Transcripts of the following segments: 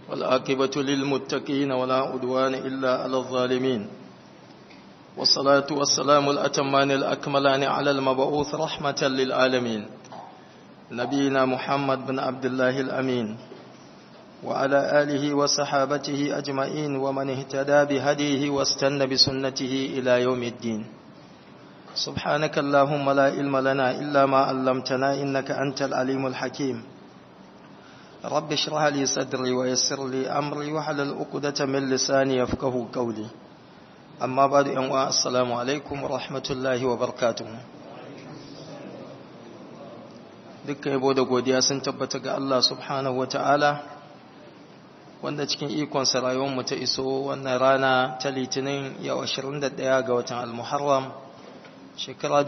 والعاقبة للمتقين ولا عدوان إلا على الظالمين والصلاة والسلام الأتمان الأكملان على المبعوث رحمة للعالمين نبينا محمد بن عبد الله الأمين وعلى آله وصحابته أجمعين ومن اهتدى بهديه واستنى بسنته إلى يوم الدين سبحانك اللهم لا علم لنا إلا ما علمتنا إنك أنت العليم الحكيم رب اشرح لي صدري ويسر لي أمري وحلل عقدة من لساني يفقه قولي أما بعد أن السلام عليكم ورحمة الله وبركاته dukkan yabo da godiya sun tabbata ga Allah subhanahu wata'ala wanda cikin ikonsa rayuwarmu ta iso wannan rana ta litinin yau 21 ga watan al-muharram shekara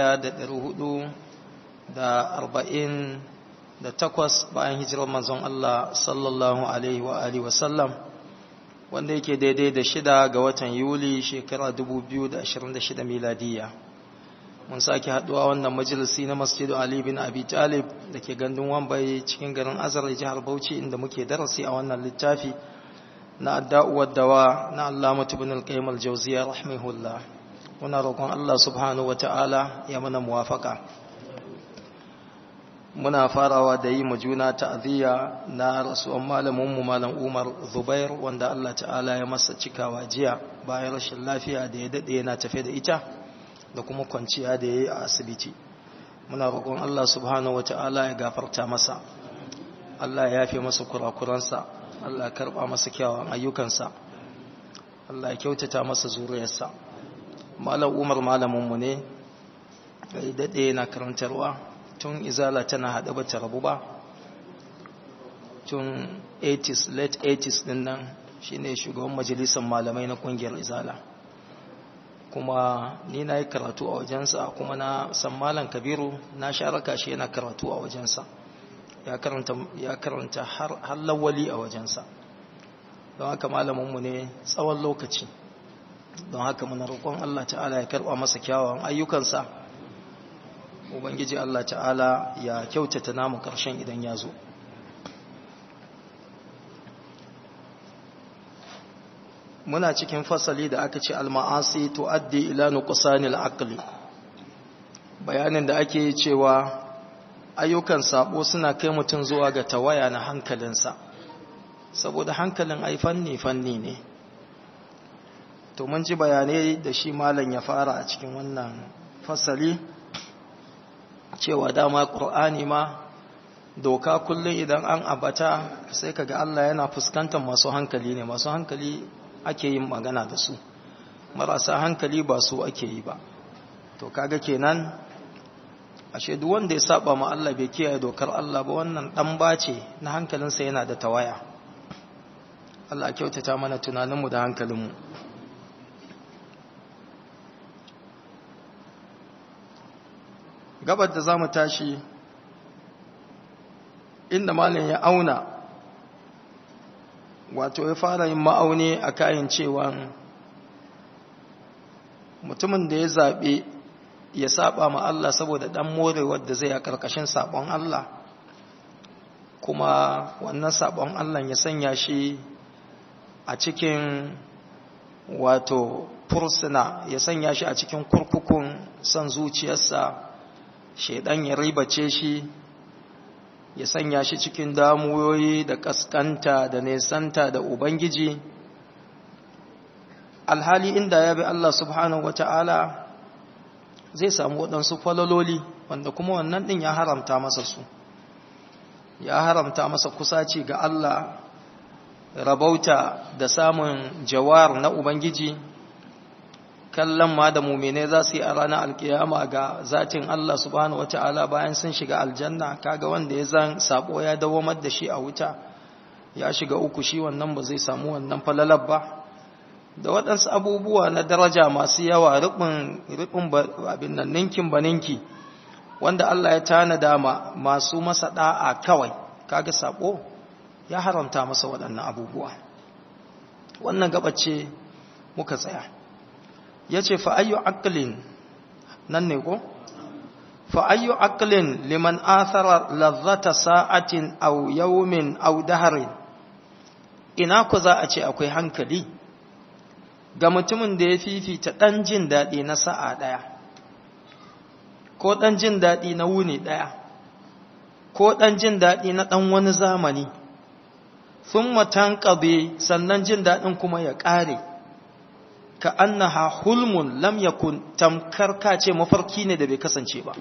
1448 bayan hijirar manzon Allah sallallahu alaihi wa alihi wasallam wanda yake daidai da shida ga watan yuli shekara 2026 miladiya mun sake haduwa wannan majalisi na masjidu Ali bin Abi Talib da ke gandun Wambai cikin garin Azar jihar Bauchi inda muke darasi a wannan littafi na adda'uwar dawa na Allamatu ibn al-Qayyim al-Jawziyya rahimahullah muna roƙon Allah subhanahu wata'ala ya mana muwafaka muna farawa da yi juna ta'aziyya na rasuwan malamin mu malam Umar Zubair wanda Allah ta'ala ya masa cikawa jiya bayan rashin lafiya da ya dade yana tafe da ita da kuma kwanciya da ya yi a asibiti muna roƙon Allah subhanahu ta'ala ya gafarta masa Allah ya yafe masa kurakuransa Allah ya karɓa masa kyawun ayyukansa Allah ya kyautata masa zuriyarsa malam umar malaminmu ne ya daɗe na karantarwa tun izala tana haɗe ba ta rabu ba tun 80s late 80s ɗin nan shine shugaban majalisar malamai na ƙungiyar izala kuma ni na yi karatu a wajensa kuma na san malam kabiru na sharaka shi yana karatu a wajensa ya karanta har lawali a wajensa don haka malaminmu ne tsawon lokaci don haka muna roƙon Allah ta'ala ya karɓa masa kyawawan ayyukansa ubangiji Allah ta'ala ya kyautata namu ƙarshen idan ya zo muna cikin fasali da aka ce alma'asi tuaddi ila nuqsanil aqli bayanin da ake cewa ayyukan sabo suna kai mutum zuwa ga tawaya na hankalinsa saboda hankalin ai fanni fanni ne to mun ji bayanai da shi malam ya fara a cikin wannan fasali cewa dama qur'ani ma doka kullum idan an abata sai kaga Allah yana fuskantar masu hankali ne masu hankali ake yin magana da su marasa hankali ba su ake yi ba to kaga kenan ashe duk wanda ya saba ma Allah bai kiyaye dokar Allah ba wannan dan bace na hankalinsa yana da tawaya Allah kyautata mana tunaninmu da hankalinmu gabar da zamu tashi inda malam ya auna wato ya fara yin ma'auni a kayan cewa mutumin da ya zaɓe ya saba ma Allah saboda ɗan morewar da zai a ƙarƙashin saɓon Allah kuma wannan saɓon Allah ya sanya shi a cikin wato fursuna ya sanya shi a cikin kurkukun son zuciyarsa shaidan ya ribace shi ya sanya shi cikin damuwoyi da kaskanta da nesanta da ubangiji alhali inda ya bi Allah subhanahu wata'ala zai samu waɗansu falaloli wanda kuma wannan ɗin ya haramta masa su ya haramta masa kusaci ga Allah rabauta da samun jawar na ubangiji kallon ma da mumine za su yi a ranar alkiyama ga zatin Allah subhanahu wata'ala bayan sun shiga aljanna kaga wanda ya zan sabo ya dawamar da shi a wuta ya shiga uku shi wannan ba zai samu wannan falalar ba da waɗansu abubuwa na daraja masu yawa rubin abin nan ninkin ba ninki wanda Allah ya tanada ma masu masa da'a kawai kaga sabo ya haramta masa waɗannan abubuwa wannan gabace muka tsaya ya ce fa'ayyu aklin nan ne ko? fa'ayyu aklin liman athara lazzata sa'atin au yawmin au daharin ina ku za a ce akwai hankali ga mutumin da ya fifita ɗan jin daɗi na sa'a ɗaya ko ɗan jin daɗi na wuni ɗaya ko ɗan jin daɗi na ɗan wani zamani sun matan ƙabe sannan jin daɗin kuma ya ƙare ka annaha hulmun lam yakun tamkar ka ce mafarki ne da bai kasance ba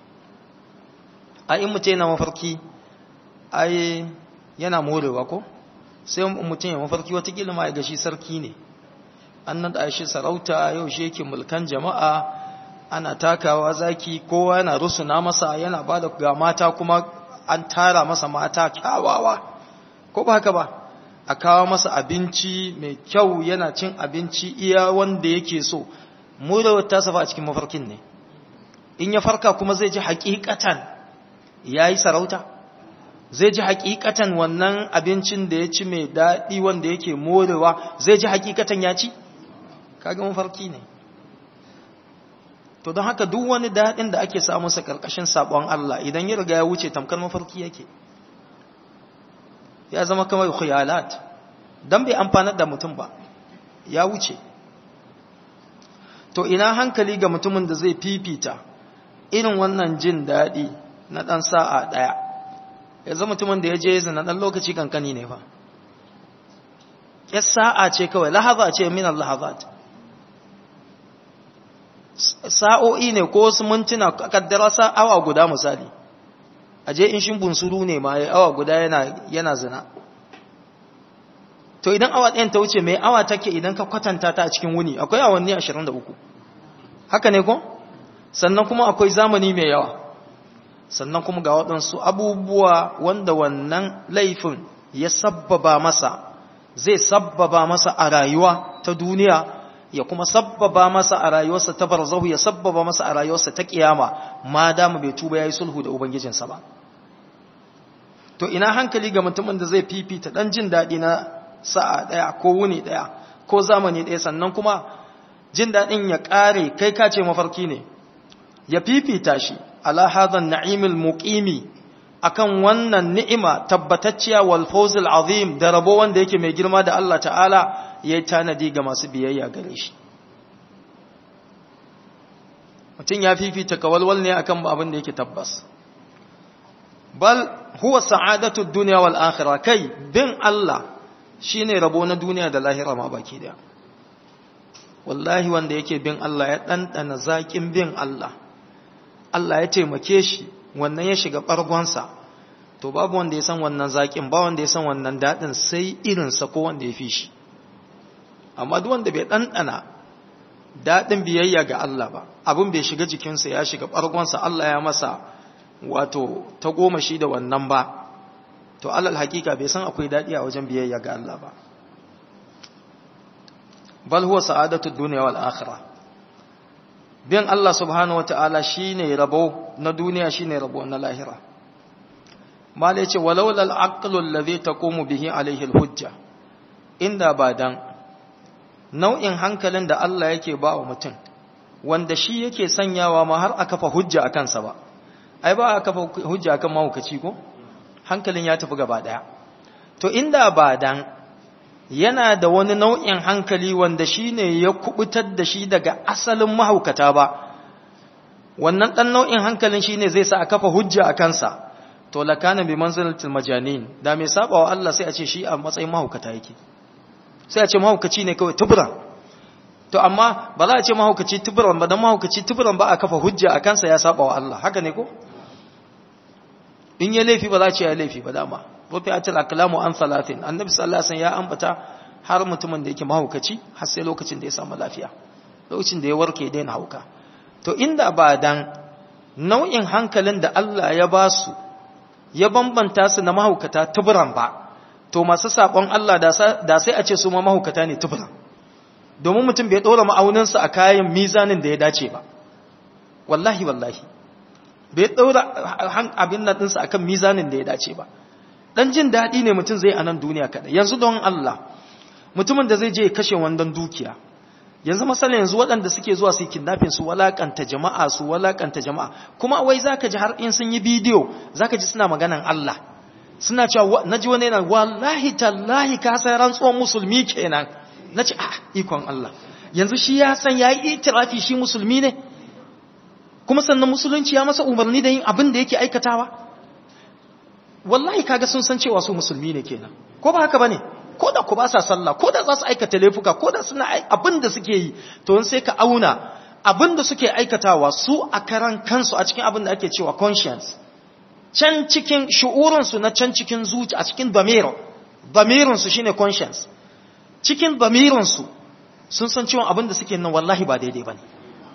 a in mutum yana mafarki ai yana morewa ko sai mutum ya mafarki watakila ma ya gashi sarki ne an naɗa shi sarauta yau shi yake mulkan jama'a ana takawa zaki kowa yana rusuna masa yana ba da ga mata kuma an tara masa mata kyawawa ko ba haka ba a kawo masa abinci mai kyau yana cin abinci iya wanda yake so murewar ta safa a cikin mafarkin ne in ya farka kuma zai ji hakikatan ya yi sarauta zai ji hakikatan wannan abincin da ya ci mai daɗi wanda yake morewa zai ji hakikatan ya ci kaga mafarki ne to don haka duk wani daɗin da ake samu sa ƙarƙashin saɓon Allah idan ya riga ya wuce tamkar mafarki yake ya zama kamar khuyalat dan bai amfanar da mutum ba ya wuce to ina hankali ga mutumin da zai fifita irin wannan jin daɗi na ɗan sa'a ɗaya ya zama mutumin da ya je zina ɗan lokaci kankani ne fa ya sa'a ce kawai lahaza ce min lahazat sa'o'i ne ko wasu mintuna kaddara sa awa guda misali aje in shin bunsuru ne ma ya awa guda yana yana zina to idan awa ɗayan ta wuce mai awa take idan ka kwatanta ta a cikin wuni akwai awanni 23 haka ne ko sannan kuma akwai zamani mai yawa sannan kuma ga waɗansu abubuwa wanda wannan laifin ya sabbaba masa zai sabbaba masa a rayuwa ta duniya ya kuma sabbaba masa a rayuwarsa ta barzahu ya sabbaba masa a rayuwarsa ta kiyama ma dama bai tuba yayi sulhu da ubangijinsa ba to ina hankali ga mutumin da zai fifita dan jin dadi na sa'a daya ko wuni daya ko zamani daya sannan kuma jin dadin ya kare kai ka ce mafarki ne ya fifita shi ala hadhan na'imul muqimi akan wannan ni'ima tabbatacciya wal fawzul azim da rabo wanda yake mai girma da Allah ta'ala ya yi tanadi ga masu biyayya gare shi mutum ya fifita kawalwal ne akan abin da yake tabbas bal huwa sa'adatu dunya wal akhirah kai bin Allah shine rabo na duniya da lahira ma baki daya wallahi wanda yake bin Allah ya dandana zakin bin Allah Allah ya taimake shi wannan ya shiga bargonsa to babu wanda ya san wannan zakin ba wanda ya san wannan dadin sai irinsa ko wanda ya fi shi amma duk wanda bai ɗanɗana daɗin biyayya ga Allah ba abin bai shiga jikinsa ya shiga ɓargonsa Allah ya masa wato ta goma shi da wannan ba to alal hakika bai san akwai daɗi a wajen biyayya ga Allah ba bal huwa sa'adatu dunya wal akhirah bin Allah subhanahu wata'ala shine rabo na duniya shine rabo na lahira malai ce walau lal aqlu alladhi taqumu bihi alayhi al hujja inda ba dan nau'in hankalin da Allah yake ba wa mutum wanda shi yake sanyawa ma har a kafa hujja a kansa ba ai ba a kafa hujja akan mahaukaci ko hankalin ya tafi gaba daya to inda ba dan yana da wani nau'in hankali wanda shi ne ya kubutar da shi daga asalin mahaukata ba wannan dan nau'in hankalin shi ne zai sa a kafa hujja a kansa to lakana bi manzilatil majanin da mai saba wa Allah sai a ce shi a matsayin mahaukata yake sai a ce mahaukaci ne kawai tuburan to amma ba za a ce mahaukaci tuburan ba don mahaukaci tuburan ba a kafa hujja a kansa ya saba wa Allah haka ne ko in ya laifi ba za a ce ya laifi ba dama rufi a cin akalamu an salatin annabi sallallahu alaihi ya ambata har mutumin da yake mahaukaci har sai lokacin da ya samu lafiya lokacin da ya warke daina hauka to inda ba dan nau'in hankalin da Allah ya ba su ya bambanta su na mahaukata tuburan ba to masu saƙon Allah da sai a ce su ma mahaukata ne tufura domin mutum bai ɗora ma'auninsa a kayan mizanin da ya dace ba wallahi wallahi bai ɗora abin nan ɗinsa a kan mizanin da ya dace ba ɗan jin daɗi ne mutum zai a nan duniya kaɗai yanzu don Allah mutumin da zai je kashe wandon dukiya yanzu masala yanzu waɗanda suke zuwa su kidnapping su walakanta jama'a su walakanta jama'a kuma wai zaka ji har in sun yi bidiyo zaka ji suna maganan Allah suna cewa naji wani yana wallahi tallahi ka san rantsuwan musulmi kenan nace ah ikon Allah yanzu shi ya san yayi itirafi shi musulmi ne kuma sannan musulunci ya masa umarni da yin abin da yake aikatawa wallahi kaga sun san cewa su musulmi ne kenan ko ba haka bane ko da ku ba sa sallah ko da za su aikata laifuka ko da suna abin da suke yi to sai ka auna abin da suke aikatawa su a karan kansu a cikin abin da ake cewa conscience can cikin shu'urinsu na can cikin zuci a cikin damiro damirinsu shine conscience cikin damirinsu sun san cewa abin da suke nan wallahi ba daidai bane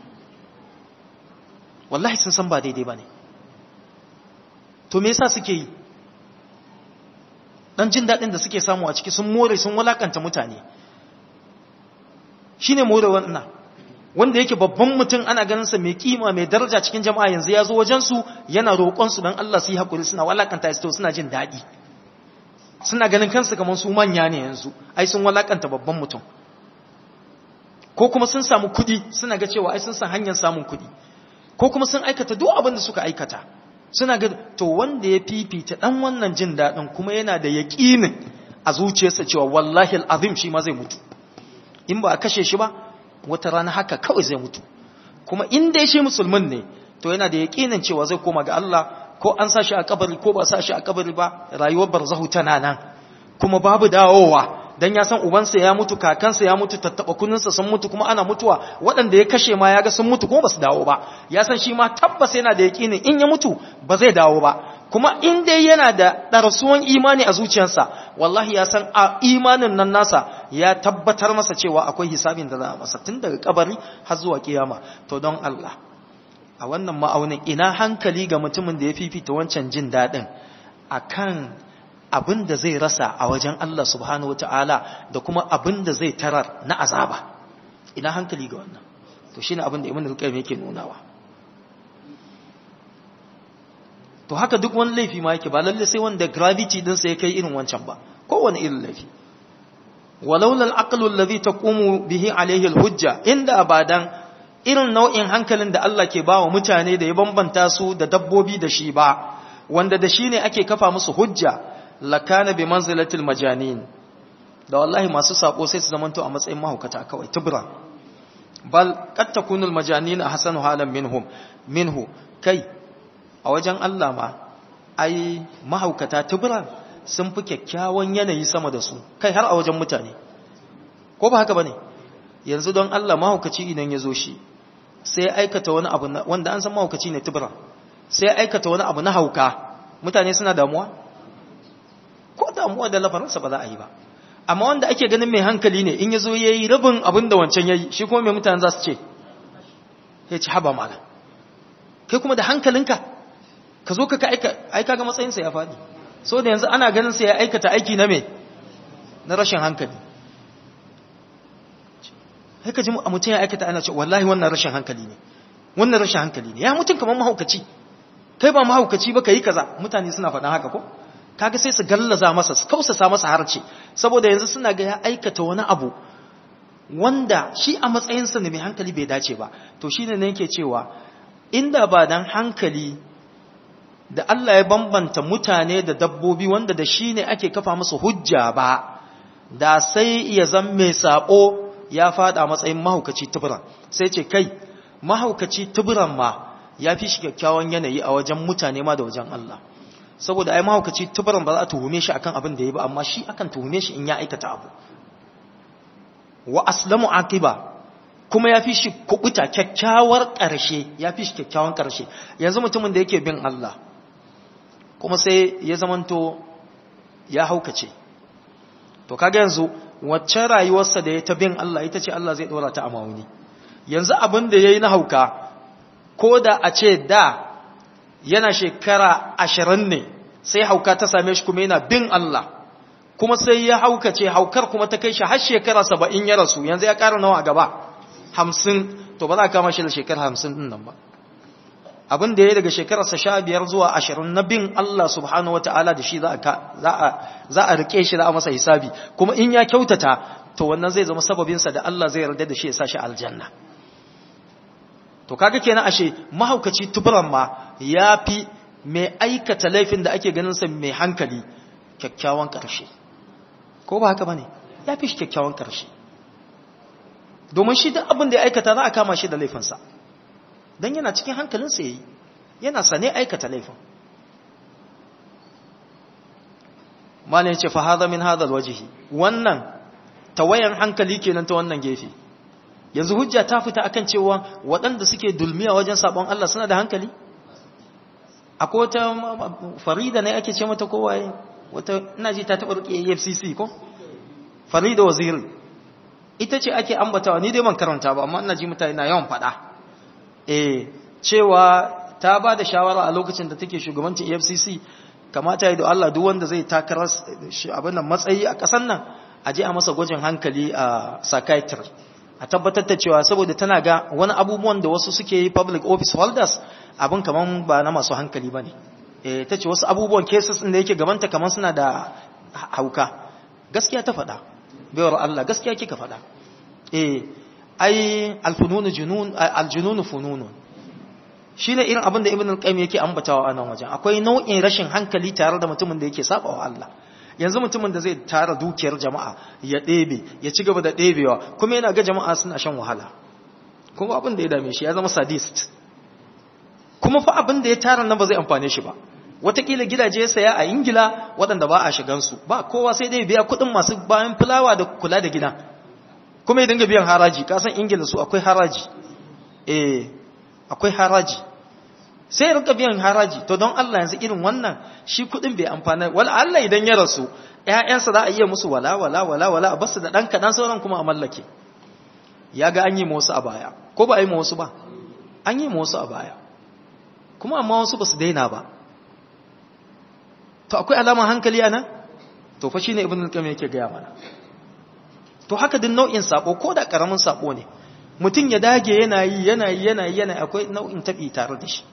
wallahi sun san ba daidai bane to me yasa suke yi dan jin daɗin da suke samu a ciki sun more sun walakanta mutane shine more wannan wanda yake babban mutum ana ganin sa mai kima mai daraja cikin jama'a yanzu ya zo wajen su yana roƙon su dan Allah su yi hakuri suna walakanta su to suna jin daɗi suna ganin kansu kamar su manya ne yanzu ai sun walakanta babban mutum ko kuma sun samu kuɗi suna ga cewa ai sun san hanyar samun kuɗi ko kuma sun aikata duk abin da suka aikata suna ga to wanda ya fifita dan wannan jin daɗin kuma yana da yaƙinin a zuciyarsa cewa wallahi al'azim shi ma zai mutu in ba a kashe shi ba wata rana haka kawai zai mutu kuma in dai shi musulmin ne to yana da yaƙinin cewa zai koma ga Allah ko an sa shi a kabari ko ba sa shi a kabari ba rayuwar barzahu tana nan kuma babu dawowa dan ya san ubansa ya mutu kakansa ya mutu tattaba kuninsa sun mutu kuma ana mutuwa waɗanda ya kashe ma ya ga sun mutu kuma ba su dawo ba ya san shi ma tabbas yana da yaƙinin in ya mutu ba zai dawo ba kuma in dai yana da ɗarsuwan imani a zuciyarsa wallahi ya san a imanin nan nasa ya tabbatar masa cewa akwai hisabin da za a masa tun daga kabari har zuwa kiyama to don Allah a wannan ma'aunin ina hankali ga mutumin da ya fifita wancan jin daɗin akan abin da zai rasa a wajen Allah subhanahu wata'ala da kuma abin da zai tarar na azaba ina hankali ga wannan to shine abin da Ibn al-Qayyim yake nunawa to haka duk wani laifi ma yake ba lalle sai wanda gravity din sa ya kai irin wancan ba kowane irin laifi walaula al-aqlu alladhi taqumu bihi alayhi al-hujja inda abadan irin nau'in hankalin da Allah ke bawa mutane da ya bambanta su da dabbobi da shi ba wanda da shi ne ake kafa musu hujja lakana bi manzilatil majanin da wallahi masu sako sai su zamanto a matsayin mahaukata kawai tubra bal qad takunu al majanin ahsanu halan minhum minhu kai a wajen Allah ma ai mahaukata tubra sun fi kyakkyawan yanayi sama da su kai har a wajen mutane ko ba haka bane yanzu don Allah mahaukaci idan ya zo shi sai ya aikata wani abu wanda an san mahaukaci ne tubra sai ya aikata wani abu na hauka mutane suna damuwa ko damuwa da lafaransa ba za a yi ba amma wanda ake ganin mai hankali ne in ya zo ya yi rabin abin da wancan ya yi shi kuma mai mutane za su ce ya ci haba malam kai kuma da hankalinka ka zo ka aika ga matsayinsa ya faɗi so da yanzu ana ganin sa ya aikata aiki na me na rashin hankali sai ka ji a mutum ya aikata ana ce wallahi wannan rashin hankali ne wannan rashin hankali ne ya mutum kamar mahaukaci kai ba mahaukaci ba ka yi kaza mutane suna faɗan haka ko kaga sai su gallaza masa su kausasa masa harce saboda yanzu suna ga ya aikata wani abu wanda shi a matsayinsa ne mai hankali bai dace ba to shine ne yake cewa inda ba dan hankali da Allah ya bambanta mutane da dabbobi wanda da shi ne ake kafa musu hujja ba da sai ya zan mai sabo ya fada matsayin mahaukaci tuburan sai ce kai mahaukaci tuburan ma ya fi shi kyakkyawan yanayi a wajen mutane ma da wajen Allah saboda ai mahaukaci tubaran ba za a tuhume shi akan abin da ya ba amma shi akan tuhume shi in ya aikata abu wa aslamu aqiba kuma ya fi shi kubuta kyakkyawar ƙarshe ya fi shi kyakkyawan ƙarshe yanzu mutumin da yake bin Allah kuma sai ya zamanto ya haukace to kaga yanzu wacce rayuwarsa da ya ta bin Allah ita ce Allah zai dora ta a mawuni yanzu abin da yayi na hauka ko da a ce da yana shekara ashirin ne sai hauka ta same shi kuma yana bin Allah kuma sai ya haukace haukar kuma ta kai shi har shekara saba'in ya rasu yanzu ya ƙara nawa a gaba hamsin to ba za a kama shi da shekara hamsin ɗin nan ba abin da ya daga shekararsa sha biyar zuwa ashirin na bin Allah subhanahu wa ta'ala da shi za a riƙe shi za a masa hisabi kuma in ya kyautata to wannan zai zama sababinsa da Allah zai yarda da shi ya sa shi aljanna to kaga kenan ashe mahaukaci tuburan ma ya fi mai aikata laifin da ake ganin sa mai hankali kyakkyawan ƙarshe ko ba haka ba ne ya fi shi kyakkyawan ƙarshe domin shi duk abin da ya aikata za a kama shi da laifinsa don yana cikin hankalinsa ya yi yana sane aikata laifin malin ce fa haza min hadal wajihi wannan tawayan hankali kenan ta wannan gefe yanzu hujja ta fita akan cewa waɗanda suke dulmiya wajen sabon Allah suna da hankali akwai wata farida ne ake ce mata kowaye wata ina ji ta taɓa riƙe FCC ko farida waziri ita ce ake ambatawa ni dai ban karanta ba amma ina ji mutane na yawan faɗa eh cewa ta ba da shawara a lokacin da take shugabancin EFCC kamata yi da Allah duk wanda zai takarar abin nan matsayi a ƙasar nan a je a masa gwajin hankali a psychiatry a tabbatar da cewa saboda tana ga wani abubuwan da wasu suke yi public office holders abin kaman ba na masu hankali bane eh tace wasu abubuwan cases din da yake gabanta kaman suna da hauka gaskiya ta faɗa bayar Allah gaskiya kika faɗa eh ai alfununu junun aljununu fununun shine irin abin da ibn al-qayyim yake ambatawa a nan wajen akwai nau'in rashin hankali tare da mutumin da yake saba wa Allah yanzu mutumin da zai tara dukiyar jama'a ya ɗebe ya ci gaba da ɗebewa kuma yana ga jama'a suna shan wahala kuma abin da ya dame shi ya zama sadist kuma fa abin da ya tara nan ba zai amfane shi ba watakila gidaje ya saya a ingila waɗanda ba a shigansu ba kowa sai dai biya kuɗin masu bayan fulawa da kula da gida kuma ya dinga biyan haraji kasan ingila su akwai haraji eh akwai haraji sai rinka biyan haraji to don Allah yanzu irin wannan shi kudin bai amfana wala Allah idan ya rasu ƴaƴansa za a iya musu wala wala wala wala a basu da dan kadan sauran kuma a mallake ya ga an yi wasu a baya ko ba a yi wasu ba an yi wasu a baya kuma amma wasu ba su daina ba to akwai alama hankali anan to fa shine ibnu al-qayyim yake ga mana to haka din nau'in sako ko da karamin sako ne mutum ya dage yana yi yana yi yana yi yana akwai nau'in tabi tare da shi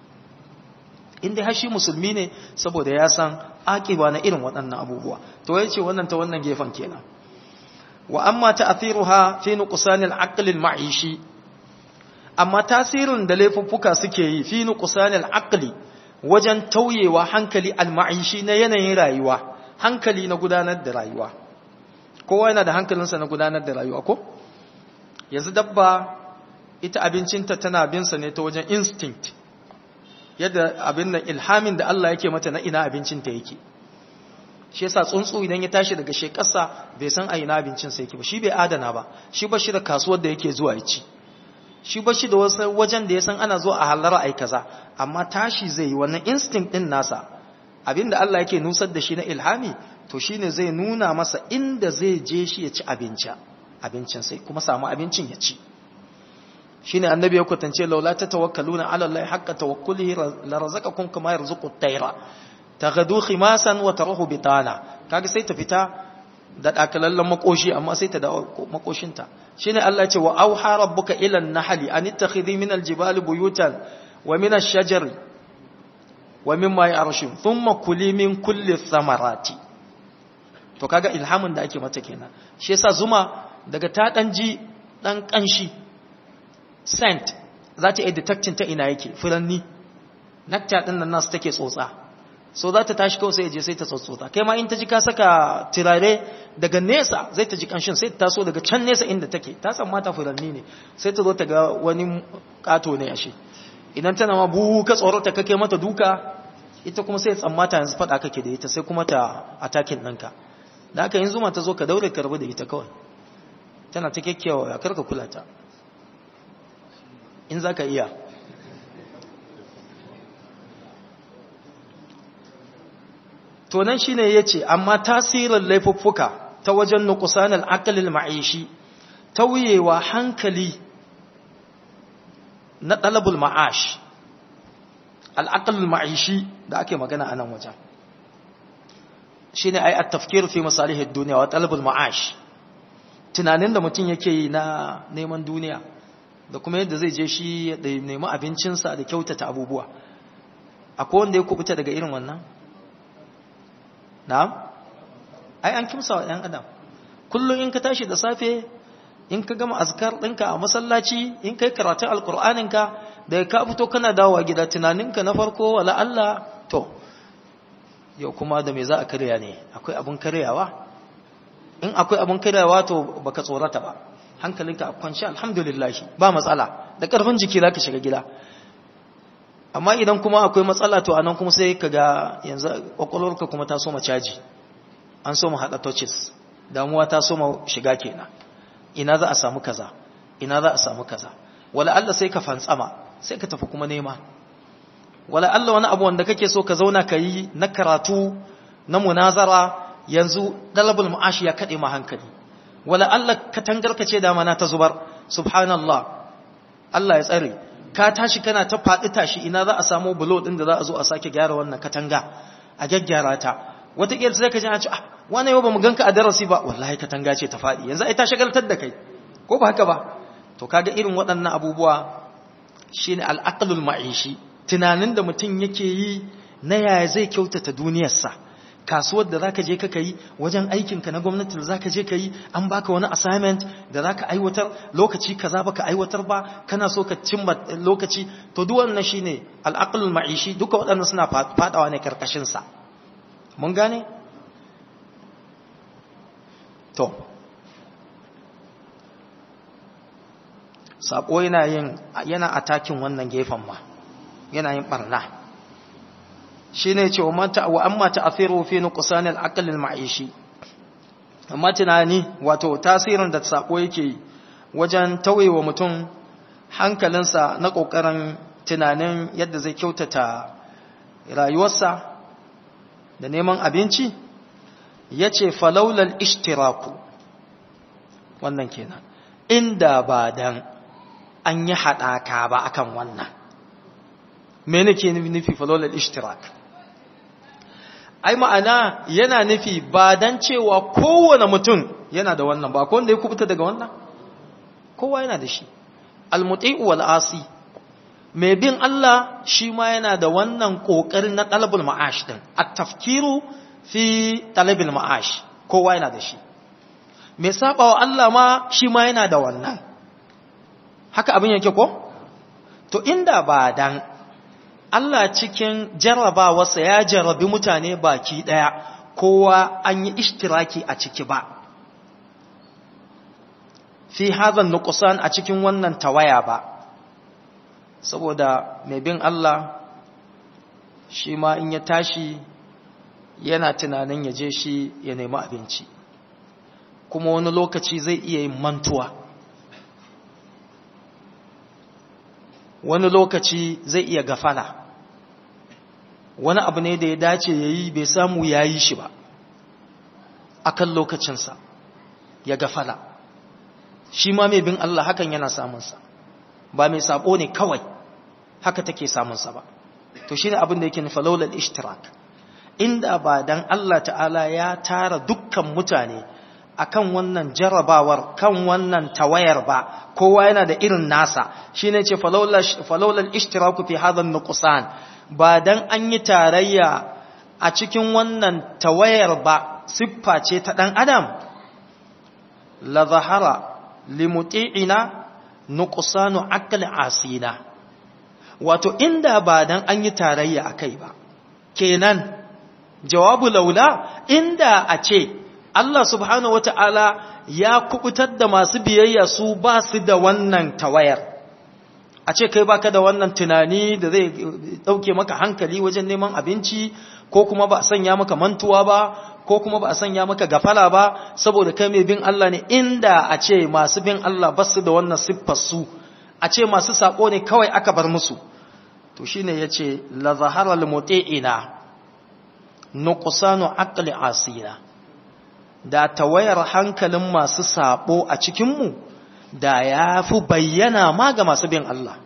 inda har shi musulmi ne saboda ya san aƙiba na irin waɗannan abubuwa to ya ce wannan ta wannan gefen kenan wa amma ta'thiruha fi nuqsanil aqli al-ma'ishi amma tasirin da laifuffuka suke yi fi nuqsanil aqli wajen tauyewa hankali al-ma'ishi na yanayin rayuwa hankali na gudanar da rayuwa kowa yana da hankalinsa na gudanar da rayuwa ko yanzu dabba ita abincinta tana binsa ne ta wajen instinct yadda abin nan ilhamin da Allah yake mata na ina abincinta yake shi yasa tsuntsu idan ya tashi daga shekarsa bai san a ina abincinsa yake ba shi bai adana ba shi ba shi da kasuwar da yake zuwa ya ci shi ba shi da wasu wajen da ya san ana zuwa a halara ai kaza amma tashi zai yi wannan instinct din nasa abin da Allah yake nusar da shi na ilhami to shine zai nuna masa inda zai je shi ya ci abinci abincin sai kuma samu abincin ya ci shine annabi ya kwatance laula ta tawakkaluna ala Allah haqqa tawakkulihi la razaqakum kama yarzuqu at-tayra taghadu khimasan wa tarahu bitana kaga sai ta fita da dakalallan makoshi amma sai ta da makoshinta shine Allah ya ce wa auha rabbuka ila an-nahli an ittakhidhi min al-jibali buyutan wa min ash-shajari wa mimma ya'rashun thumma kuli min kulli thamarati to kaga ilhamin da ake mata kenan shi yasa zuma daga ta dan ji dan kanshi scent za ta iya detectin ta ina yake furanni nectar din nan nasu take tsotsa so za ta tashi kawai sai ya je sai ta tsotsota kai ma in ta ji ka saka turare daga nesa zai ta ji kanshin sai ta taso daga can nesa inda take ta san mata furanni ne sai ta zo ta ga wani kato ne ashe idan tana ma buhu ka tsoro ta kake mata duka ita kuma sai tsammata yanzu faɗa kake da ita sai kuma ta atakin ɗinka da aka yin zuma ta zo ka daure ka rabu da ita kawai tana ta kyakkyawa ya karka kula ta in za ka iya to nan shine yace amma tasirin laifuffuka ta wajen nuqsanul aqlil ma'ishi tauyewa hankali na talabul ma'ash al-aqlul ma'ishi da ake magana a nan wajen shine ai at-tafkir fi masalih ad-dunya wa talabul ma'ash tunanin da mutum yake yi na neman duniya da kuma yadda zai je shi ya nemi abincinsa da kyautata abubuwa akwai wanda ya kubuta daga irin wannan na'am ai an kimsa wa ɗan adam kullum in ka tashi da safe in ka gama azkar ɗinka a masallaci in kai karatun alkur'aninka da ka fito kana dawowa gida tunaninka na farko wala Allah to yau kuma da me za a karya ne akwai abin karyawa in akwai abin karyawa to baka tsorata ba hankalinka a kwanci alhamdulillah ba matsala da karfin jiki za ka shiga gida amma idan kuma akwai matsala to anan kuma sai ka ga yanzu kwakwalwarka kuma ta soma caji an soma haɗa touches damuwa ta soma shiga kenan ina za a samu kaza ina za a samu kaza wala Allah sai ka fantsama sai ka tafi kuma nema wala Allah wani abu wanda kake so ka zauna ka yi na karatu na munazara yanzu dalabul ma'ashi ya kaɗe ma hankali wala Allah ka tangarka ce da mana ta zubar subhanallah Allah ya tsare ka tashi kana ta faɗi tashi ina za a samu bulo ɗin da za a zo a sake gyara wannan katanga a gyaggyara ta wataƙila sai ka ji a ce ah wani yau ba mu ganka a darasi ba wallahi katanga ce ta faɗi yanzu ai ta shagaltar da kai ko ba haka ba to kaga irin waɗannan abubuwa shine al'aqlul ma'ishi tunanin da mutum yake yi na yaya zai kyautata duniyarsa kasuwar da zaka je ka yi wajen aikinka na gwamnati da zaka je ka yi an baka wani assignment da zaka aiwatar lokaci kaza baka aiwatar ba kana so ka cimma lokaci to duk wannan shine al'aqlul ma'ishi duka waɗannan suna fadawa ne karkashin sa mun gane to sako yana yin yana atakin wannan gefen ma yana yin barna shine ce wa amma ta'thiru fi nuqsan al-aql al-ma'ishi amma tunani wato tasirin da sako yake wajen tawayewa mutum hankalinsa na kokarin tunanin yadda zai kyautata rayuwarsa da neman abinci yace falawlal ishtiraku wannan kenan inda ba dan an yi hadaka ba akan wannan me nake nufi falawlal ishtirak ai ma'ana yana nufi ba dan cewa kowane mutum yana da wannan ba ko wanda ya kubuta daga wannan kowa yana da shi almuti'u wal asi mai bin Allah shi ma yana da wannan kokarin na talabul ma'ash din at-tafkiru fi talabil ma'ash kowa yana da shi mai sabawa Allah ma shi ma yana da wannan haka abin yake ko to inda ba dan Allah cikin jarrabawarsa ya jarrabi mutane baki ɗaya kowa an yi ishtiraki a ciki ba. Fi hazan nukusan a cikin wannan tawaya ba, saboda mai bin Allah shi ma in ya tashi yana tunanin ya je shi ya nemi abinci, kuma wani lokaci zai iya yin mantuwa. wani lokaci zai iya gafala wani abu ne da ya dace ya yi bai samu ya yi shi ba a kan lokacinsa ya gafala shi ma mai bin Allah hakan yana samunsa ba mai sabo ne kawai haka take samunsa ba to shi ne abin da yake nufa laular ishtirak inda ba dan Allah ta'ala ya tara dukkan mutane akan wannan jarabawar kan wannan tawayar ba kowa yana da irin nasa shine ce falawlal ishtiraku fi hadha nuqsan ba dan an yi tarayya a cikin wannan tawayar ba siffa ce ta dan adam la zahara limuti'ina nuqsanu aql asina wato inda ba dan an yi tarayya akai ba kenan jawabu laula inda a ce Allah subhanahu wata'ala ya kubutar da masu biyayya su ba su da wannan tawayar a ce kai baka da wannan tunani da zai dauke maka hankali wajen neman abinci ko kuma ba a sanya maka mantuwa ba ko kuma ba a sanya maka gafala ba saboda kai mai bin Allah ne inda a ce masu bin Allah ba su da wannan siffar su a ce masu sako ne kawai aka bar musu to shine yace la zahara al muti'ina nuqsanu aqli asina da tawayar hankalin masu sabo a cikinmu da ya fi bayyana ma ga masu bin Allah.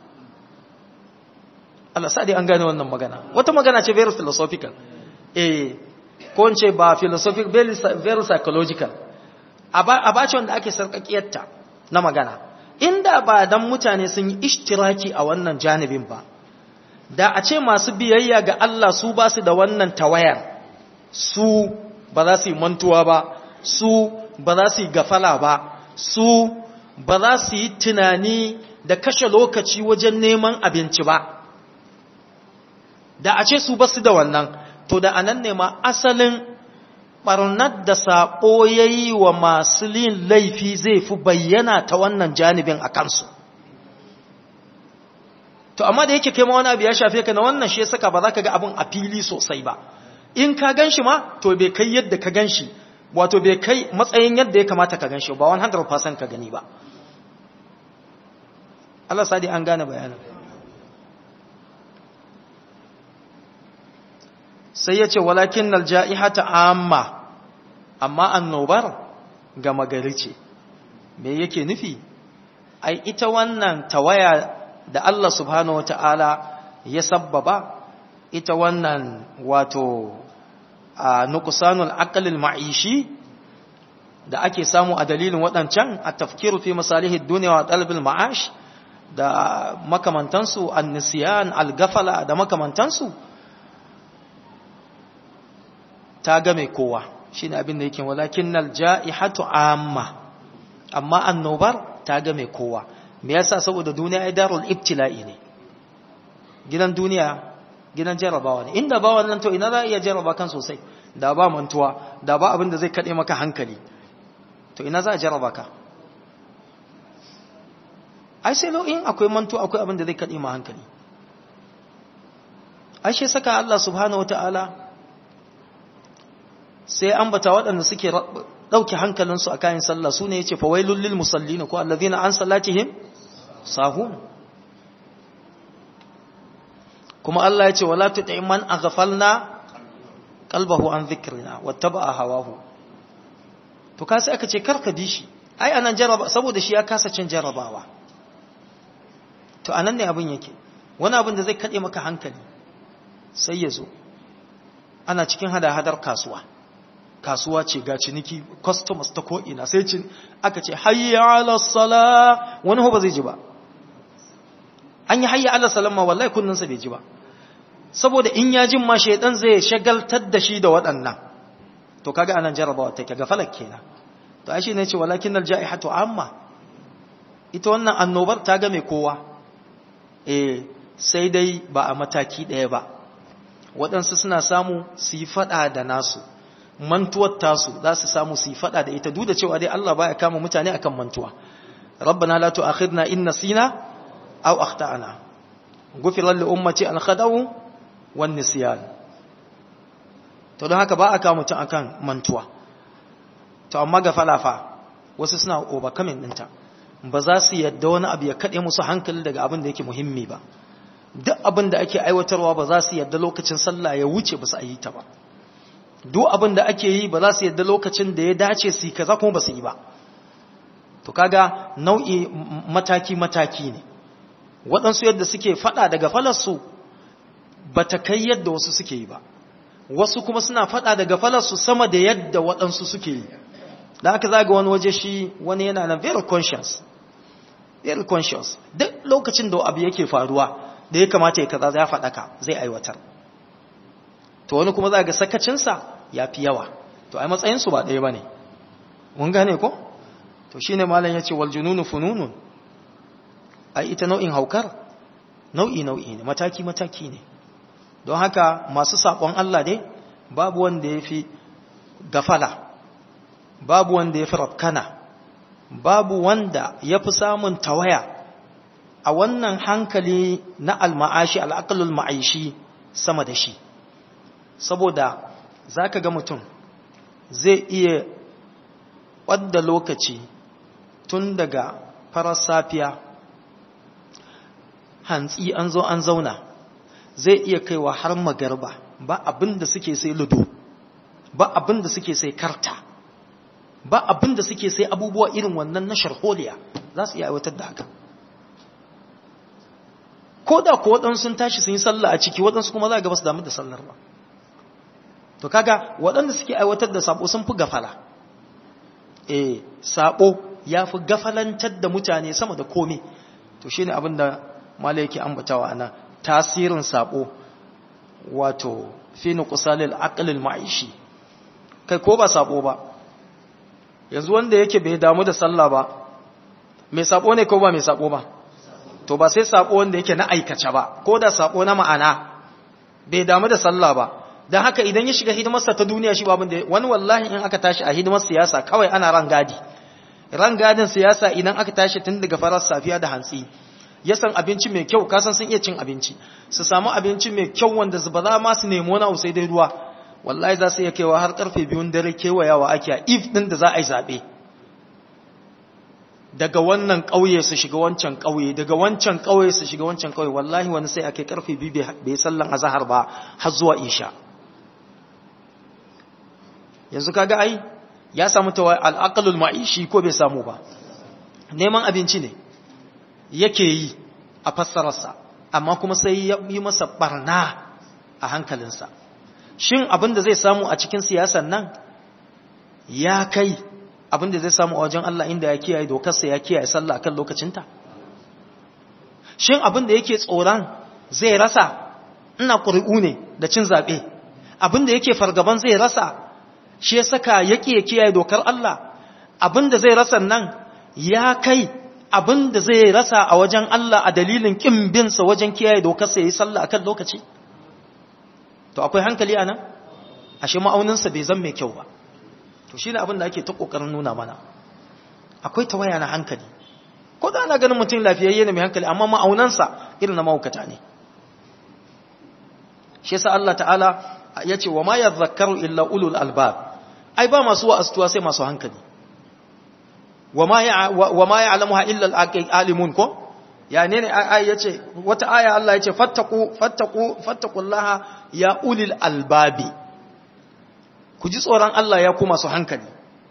Allah sa'adi an gane wannan magana. Wata magana ce very philosophical. Eh, ko ce ba philosophical, very, very psychological. A ba ce wanda ake sarƙaƙiyarta na magana. Inda ba dan mutane sun yi ishtiraki a wannan janibin ba, da a ce masu biyayya ga Allah su ba su da wannan tawayar, su ba za su yi mantuwa ba, su ba za su yi gafala ba su ba za su yi tunani da kashe lokaci wajen neman abinci ba da a ce su ba su da wannan to da anan ne ma asalin barnar da saɓo ya yi wa masu yin laifi zai fi bayyana ta wannan janibin a kansu to amma da yake kai ma wani abu ya shafe ka na wannan shi saka ba za ka ga abin a fili sosai ba in ka gan shi ma to bai kai yadda ka gan shi wato bai kai matsayin yadda ya kamata ka gan shi ba 100% ka gani ba Allah sadi an gane bayanin sai ya ce walakin nalja'ihata amma amma annobar gama gari ce me yake nufi ai ita wannan tawaya da Allah subhanahu wata'ala ya sabbaba ita wannan wato a nuqsanul aqlil ma'ishi da ake samu a dalilin waɗancan a tafkiru fi masalihid dunya wa talbil ma'ash da makamantansu an-nisyan al-gafala da makamantansu ta game kowa shine abin da yake walakinnal ja'ihatu amma amma annobar ta game kowa me yasa saboda duniya ai darul ibtila'i ne gidan duniya gidan jarabawa ne inda ba wannan to ina za iya jaraba kan sosai da ba mantuwa da ba abin da zai kade maka hankali to ina za a jaraba ka ai sai in akwai mantuwa akwai abin da zai kade ma hankali ai shi saka Allah subhanahu wataala sai ambata waɗanda suke ɗauke hankalinsu a kayan sallah su ne ya ce fawailun lil musallina ko allazina an salatihim sahun kuma Allah ya ce wala tuti man aghfalna qalbahu an dhikrina wattaba hawahu to ka sai aka ce karka dishi ai anan jaraba saboda shi ya kasa cin jarabawa to anan ne abin yake wani abin da zai kade maka hankali sai ya zo ana cikin hada-hadar kasuwa kasuwa ce ga ciniki customers ta ko'ina sai cin aka ce hayya ala sala wani ba zai ji ba an yi hayya ala salam ma wallahi kunninsa bai ji ba saboda in ya jin ma shaidan zai shagaltar da shi da waɗannan to kaga anan jarabawa take ga falak kenan to ai ne ce walakin alja'ihatu amma ita wannan annobar ta ga mai kowa eh sai dai ba a mataki ɗaya ba waɗansu suna samu su yi faɗa da nasu mantuwar tasu za su samu su yi fada da ita duk da cewa dai Allah baya kama mutane akan mantuwa rabbana la tu'akhidna in nasina aw akhtana ghufira li ummati al khada'u wan nisyan to don haka ba a kama mutum akan mantuwa to amma ga falafa wasu suna overcoming dinta ba za su yadda wani abu ya kade musu hankali daga abin da yake muhimmi ba duk abin da ake aiwatarwa ba za su yadda lokacin sallah ya wuce ba su yi ta ba duk abin da ake yi ba za su yadda lokacin da ya dace su yi kaza kuma ba su yi ba to kaga nau'i mataki-mataki ne waɗansu yadda suke faɗa daga falarsu ba ta kai yadda wasu suke yi ba wasu kuma suna faɗa daga falarsu sama da yadda waɗansu suke yi da aka zaga wani waje shi wani yana na very conscious very conscious duk lokacin da abu yake faruwa da ya kamata ya kaza ya faɗaka zai aiwatar to wani kuma za ga sakacinsa ya fi yawa to ai matsayinsu ba ɗaya ba ne mun gane ko to shi ne malam ya ce wal jununu fununun ai ita nau'in haukar nau'i nau'i ne mataki mataki ne don haka masu saƙon Allah dai babu wanda ya fi gafala babu wanda ya fi rafkana babu wanda ya fi samun tawaya a wannan hankali na alma'ashi al'aƙalul ma'aishi sama da shi saboda za ka ga mutum zai iya wadda lokaci tun daga farar safiya hantsi an zo an zauna zai iya kaiwa har magarba ba abin da suke sai ludo ba abin da suke sai karta ba abin da suke sai abubuwa irin wannan na sharholiya za su iya aiwatar da haka ko da ko waɗansu sun tashi sun yi sallah a ciki waɗansu kuma za ga ba su damu da sallar ba to kaga waɗanda suke aiwatar da sabo sun fi gafala eh sabo ya fi gafalantar da mutane sama da komai to shine abin da malai yake ambatawa ana tasirin sabo wato fi nuqsalil aqlil ma'ishi kai ko ba sabo ba yanzu wanda yake bai damu da sallah ba mai sabo ne ko ba mai sabo ba to ba sai sabo wanda yake na aikace ba ko da sabo na ma'ana bai damu da sallah ba don haka idan ya shiga hidimarsa ta duniya shi babin da wani wallahi in aka tashi a hidimar siyasa kawai ana ran gadi ran gadin siyasa idan aka tashi tun daga farar safiya da hantsi ya san abinci mai kyau kasan sun iya cin abinci su samu abinci mai kyau wanda ba za ma su nemo na sai dai ruwa wallahi za su iya kaiwa har karfe biyun dare kewayawa ake a if din da za a yi zaɓe daga wannan ƙauye su shiga wancan ƙauye daga wancan ƙauye su shiga wancan ƙauye wallahi wani sai ake karfe biyu bai sallan azahar ba har zuwa isha yanzu kaga ai ya samu tawa al'aqalul ma'ishi ko bai samu ba neman abinci ne yake yi a fassararsa amma kuma sai ya yi masa barna a hankalinsa shin abin da zai samu a cikin siyasan nan ya kai abin da zai samu a wajen Allah inda ya kiyaye dokarsa ya kiyaye sallah akan lokacinta shin abin da yake tsoron zai rasa ina ƙuri'u ne da cin zaɓe abin da yake fargaban zai rasa shi ya saka yake ya kiyaye dokar Allah abin da zai rasa nan ya kai abin da zai rasa a wajen Allah a dalilin ƙin binsa wajen kiyaye dokarsa ya yi sallah akan lokaci to akwai hankali a nan ashe ma'auninsa bai zan mai kyau ba to shi ne abin da ake ta ƙoƙarin nuna mana akwai tawaya na hankali ko da ana ganin mutum lafiyayye ne mai hankali amma ma'aunansa irin na mahaukata ne shi yasa Allah ta'ala ya ce wa ma yadhakkaru illa ulul albab ai ba masu wa'astuwa sai masu hankali wa ma ya'lamuha illa al-alimun ko ya ne ne ai yace wata aya Allah yace fattaqu fattaqu fattaqullaha ya ulil albabi ku ji tsoron Allah ya ku masu hankali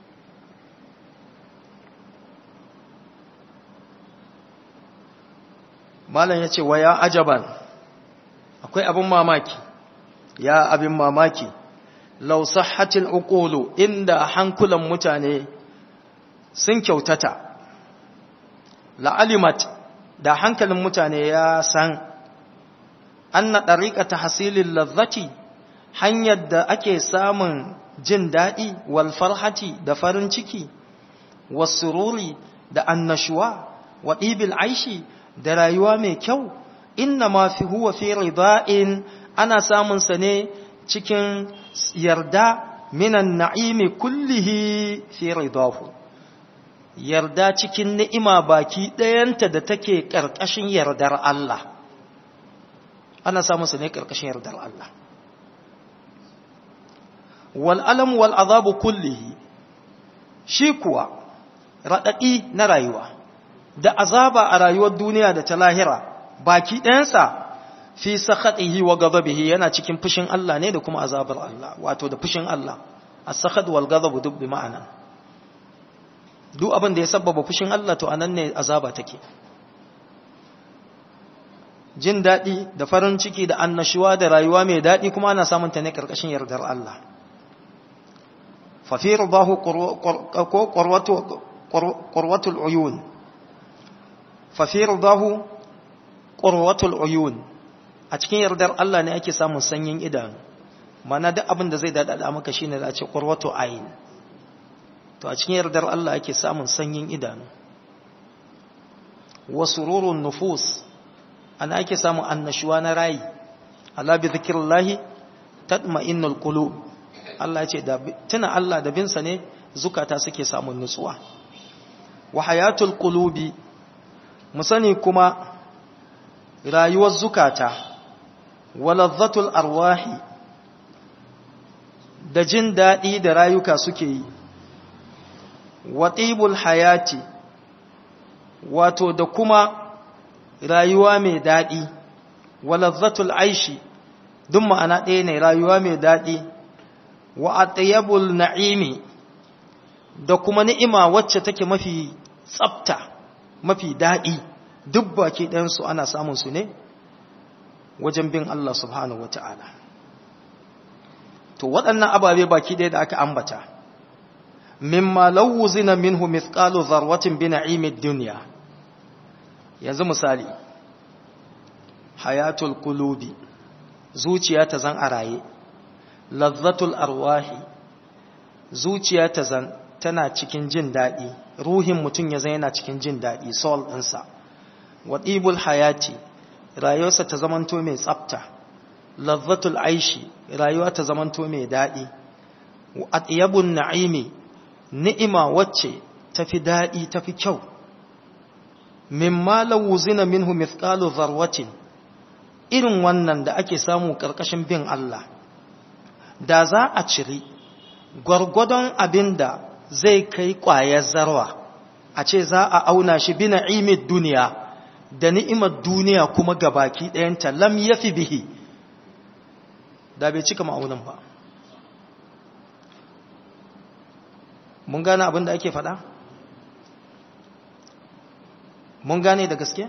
malam yace wa ya ajaban akwai abin mamaki ya abin mamaki law sahhatil uqulu inda hankulan mutane sun kyautata la'alimat da hankalin mutane ya san anna dariqata hasilil ladhati hanyar da ake samun jin dadi wal farhati da farin ciki was sururi da annashuwa wa ibil aishi da rayuwa mai kyau inna ma fi huwa fi rida'in ana samun sa ne cikin yarda minan na'imi kullihi fi ridahu yarda cikin ni'ima baki ɗayanta da take ƙarƙashin yardar Allah ana samun sa ne ƙarƙashin yardar Allah wal alam wal azabu kullihi shi kuwa raɗaɗi na rayuwa da azaba a rayuwar duniya da ta lahira baki ɗayansa fi sakhatihi wa ghadabihi yana cikin fushin Allah ne da kuma azabar Allah wato da fushin Allah as-sakhat wal ghadab duk bi ma'ana duk abin da ya sabbaba fushin Allah to anan ne azaba take jin dadi da farin ciki da annashuwa da rayuwa mai dadi kuma ana samun ta ne karkashin yardar Allah fa fi ridahu qurwatu qurwatul uyun fa fi ridahu qurwatul uyun a cikin yardar Allah ne ake samun sanyin idanu mana duk abin da zai dada maka shine da a ce qurwatu ayn to a cikin yardar Allah ake samun sanyin idanu wa sururun nufus ana ake samun annashuwa na rayi ala bi zikrillahi tatma'innul qulub Allah ce da tuna Allah da binsa ne zukata suke samun nutsuwa wa hayatul qulubi mu sani kuma rayuwar zukata walazzatul arwahi da jin daɗi da rayuka suke yi watibul hayati wato da kuma rayuwa mai daɗi walazzatul aishi duk ma'ana ɗaya ne rayuwa mai daɗi wa atayabul na'imi da kuma ni'ima wacce take mafi tsafta mafi daɗi duk baki ɗansu ana samun su ne wajen bin Allah subhanahu wata'ala to waɗannan ababe baki ɗaya da aka ambata mimma lawuzina minhu mithqalu dharwatin bi na'imid dunya yanzu misali hayatul qulubi zuciya ta zan araye lazzatul arwahi zuciya ta zan tana cikin jin daɗi ruhin mutum ya zan yana cikin jin daɗi soul ɗinsa waɗibul hayati rayuwarsa ta zamanto mai tsafta lazzatul aishi rayuwa ta zamanto mai daɗi atyabun na'imi ni'ima wacce tafi daɗi tafi kyau mimma lawuzina minhu mithqalu dharwatin irin wannan da ake samu karkashin bin Allah da za a ciri gwargwadon abinda zai kai ƙwayar zarwa a ce za a auna shi bi na'imid duniya da ni'imar duniya kuma gabaki ɗayanta lam yafi bihi da bai cika ma'aunin ba mun gane abin da ake faɗa mun gane da gaske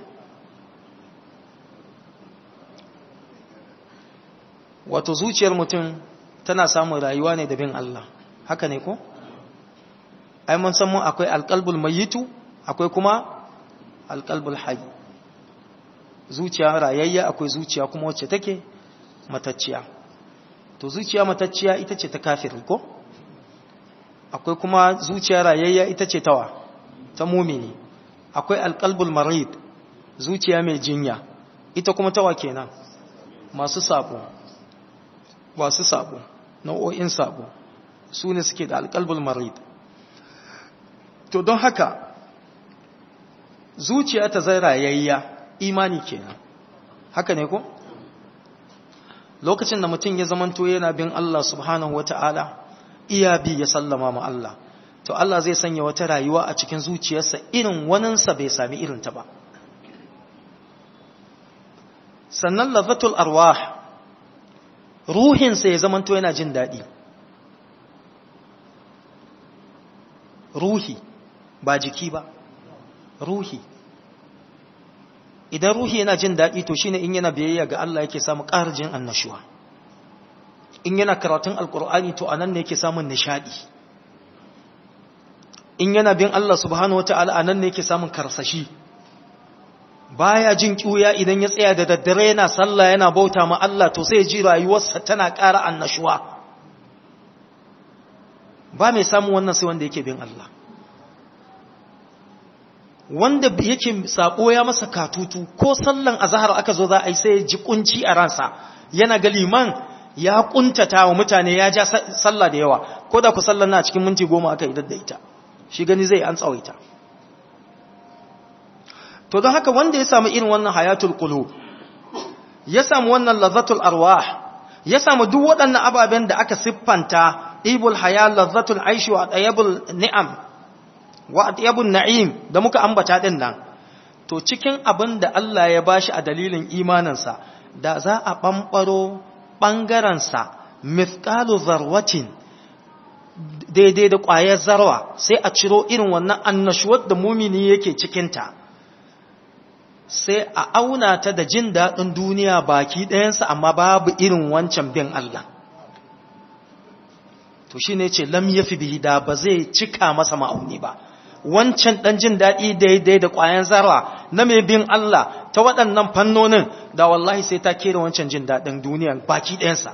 wato zuciyar mutum tana samun rayuwa ne da bin Allah haka ne ko ai mun san mun akwai alqalbul mayyitu akwai kuma alqalbul hayy zuciya rayayya akwai zuciya kuma wacce take matacciya to zuciya matacciya ita ce ta kafiri ko akwai kuma zuciya rayayya ita ce tawa ta mumini akwai alqalbul marid zuciya mai jinya ita kuma tawa kenan masu sabo masu sabo nau'o'in sabo su ne suke da alqalbul marid to don haka zuciya ta zai rayayya imani kenan haka ne ko lokacin da mutum ya zamanto yana bin Allah subhanahu wata'ala iya bi ya sallama ma Allah to Allah zai sanya wata rayuwa a cikin zuciyarsa irin waninsa bai sami irinta ba sannan lafatul arwah ruhinsa ya zamanto yana jin daɗi ruhi ba jiki ba ruhi idan ruhi yana jin daɗi to shine in yana biyayya ga Allah yake samu ƙarjin annashuwa in yana karatun alkur'ani to anan ne yake samun nishadi in yana bin Allah subhanahu wataala anan ne yake samun karsashi baya jin kiuya idan ya tsaya da daddare yana sallah yana bauta ma Allah to sai ji rayuwarsa tana ƙara annashuwa ba mai samun wannan sai wanda yake bin Allah wanda yake sako ya masa katutu ko sallan azhar aka zo za a yi sai ya ji kunci a ransa yana ga liman ya kuntata wa mutane ya ja sallah da yawa ko da ku sallan na cikin minti goma aka idar da ita shi gani zai an tsawaita to don haka wanda ya samu irin wannan hayatul qulub ya samu wannan lazzatul arwah ya samu duk waɗannan ababen da aka siffanta ibul haya lazzatul aishi wa tayyibul ni'am wa tayyibun na'im da muka ambata din nan to cikin abin da Allah ya bashi a dalilin imaninsa da za a bambaro ɓangarensa mithqalu zarwatin daidai da ƙwayar zarwa sai a ciro irin wannan annashuwar da mumini yake cikinta sai a auna ta da jin daɗin duniya baki ɗayansa amma babu irin wancan bin Allah to shi ne ce lam yafi bihi da ba zai cika masa ma'auni ba wancan ɗan jin daɗi daidai da ƙwayan zarwa na mai bin Allah ta waɗannan fannonin da wallahi sai ta kera wancan jin daɗin duniya baki ɗayansa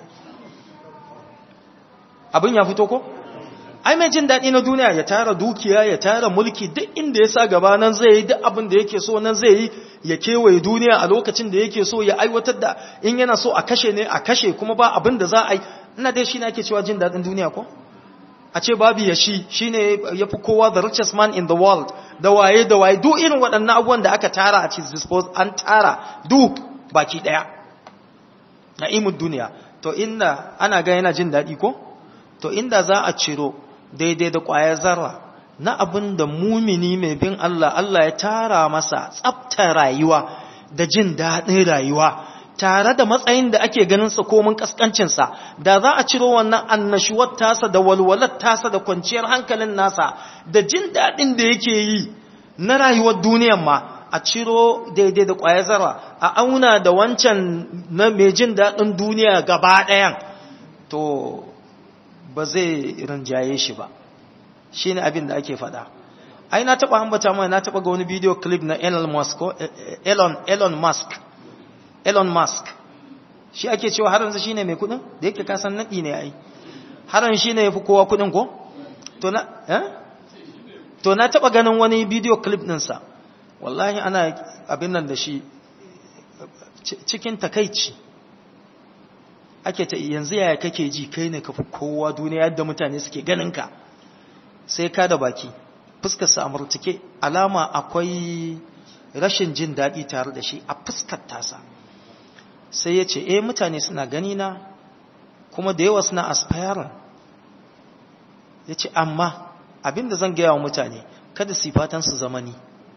abin ya fito ko? ai mai jin daɗi na duniya ya tara dukiya ya tara mulki duk inda ya sa gaba nan zai yi duk abin da yake so nan zai yi ya kewaye duniya a lokacin da yake so ya aiwatar da in yana so a kashe ne a kashe kuma ba abin da za a yi ina dai shi ne ake cewa jin daɗin duniya ko? a ce babu ya shi shi ne ya fi kowa the richest man in the world da waye da waye duk irin waɗannan abubuwan da aka tara a cikin dispose an tara duk baki ɗaya na imun duniya to inda ana ga yana jin daɗi ko to inda za a ciro daidai da ƙwayar zarra na abin da mumini mai bin Allah Allah ya tara masa tsabta rayuwa da jin daɗin rayuwa tare da matsayin da ake ganin sa komin kaskancinsa da za a ciro wannan annashuwar tasa da walwalar tasa da kwanciyar hankalin nasa da jin daɗin da yake yi na rayuwar duniyar ma a ciro daidai da ƙwayar zara a auna da wancan na mai jin daɗin duniya gaba ɗayan to ba zai rinjaye shi ba shi ne abin da ake faɗa ai na taɓa ambata mai na taɓa ga wani bidiyo clip na Elon Musk Elon Elon Musk Elon Musk shi ake cewa har yanzu shine mai kudin da yake kasan nadi ne ai har yanzu shine yafi kowa kudin ko to na eh to na taba ganin wani video clip din sa wallahi ana abin nan da shi cikin takeici ake ta yanzu yaya kake ji kai ne kafi kowa duniya yadda mutane suke ganin ka sai ka da baki fuskar sa amurtike alama akwai rashin jin daɗi tare da shi a fuskar tasa sai ya ce eh mutane suna gani na kuma da yawa suna aspiring ya ce amma abinda zan gaya wa mutane kada sifatan su zamani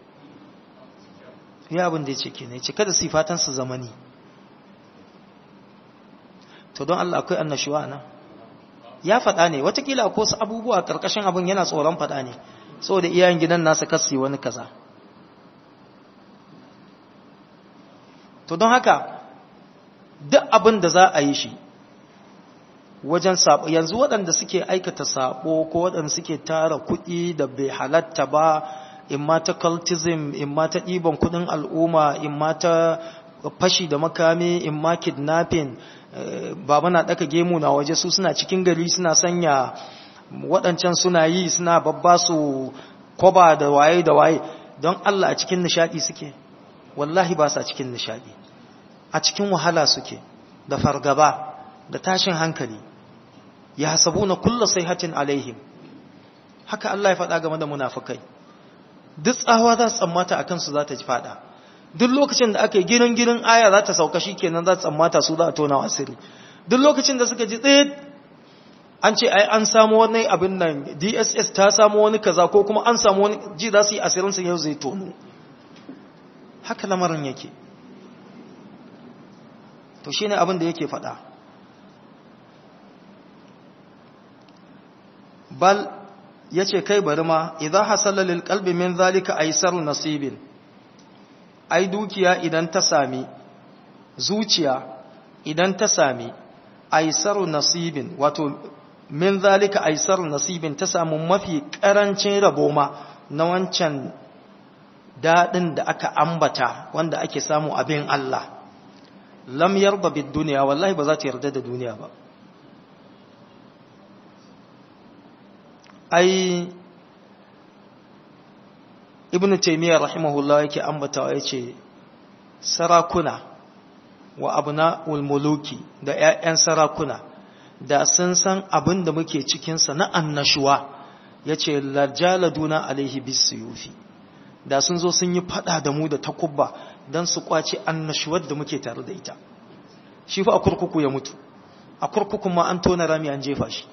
ya abin da ya ce ke ne ce kada sifatan su zamani to don Allah akwai annashuwa na ya faɗa ne watakila ko su abubuwa ƙarƙashin abin yana tsoron faɗa ne saboda iyayen gidan nasa kasi wani kaza to don haka duk abin da za a yi shi wajen sabo yanzu waɗanda suke aikata sabo ko waɗanda suke tara kuɗi da bai halatta ba in ma ta cultism in ma ta ɗiban kuɗin al'umma in ma ta fashi da makami in ma kidnapping baba na ɗaka gemu na waje su suna cikin gari suna sanya waɗancan suna yi suna babba su koba da waye da waye don Allah a cikin nishaɗi suke wallahi ba sa cikin nishaɗi a cikin wahala suke da fargaba da tashin hankali ya hasabu na kulla hatin alaihim haka Allah ya faɗa game da munafukai duk tsawa za su tsammata a kansu za ta ji faɗa duk lokacin da aka yi girin girin aya za ta sauka shi kenan za ta tsammata su za a tona asiri duk lokacin da suka ji tsaye an ce ai an samu wani abin nan dss ta samu wani kaza ko kuma an samu wani ji za su yi asirinsu yau zai tono haka lamarin yake to shine abin da yake faɗa bal yace kai bari ma idza hasala lil qalbi min zalika aysar nasibin ai dukiya idan ta sami zuciya idan ta sami aysar nasibin wato min zalika aysar nasibin ta samu mafi karancin rabo ma na wancan dadin da aka ambata wanda ake samu abin Allah lam yarda bid duniya wallahi ba za ta yarda da duniya ba ai ibnu taymiya rahimahullah yake ambatawa yace sarakuna wa abna'ul muluki da ƴaƴan sarakuna da sun san abin da muke cikin sa na annashuwa yace lajaladuna alaihi bisuyufi da sun zo sun yi fada da mu da takubba dan su kwace annashuwar da muke tare da ita shi fa a kurkuku ya mutu a kurkukun ma an tona rami an jefa shi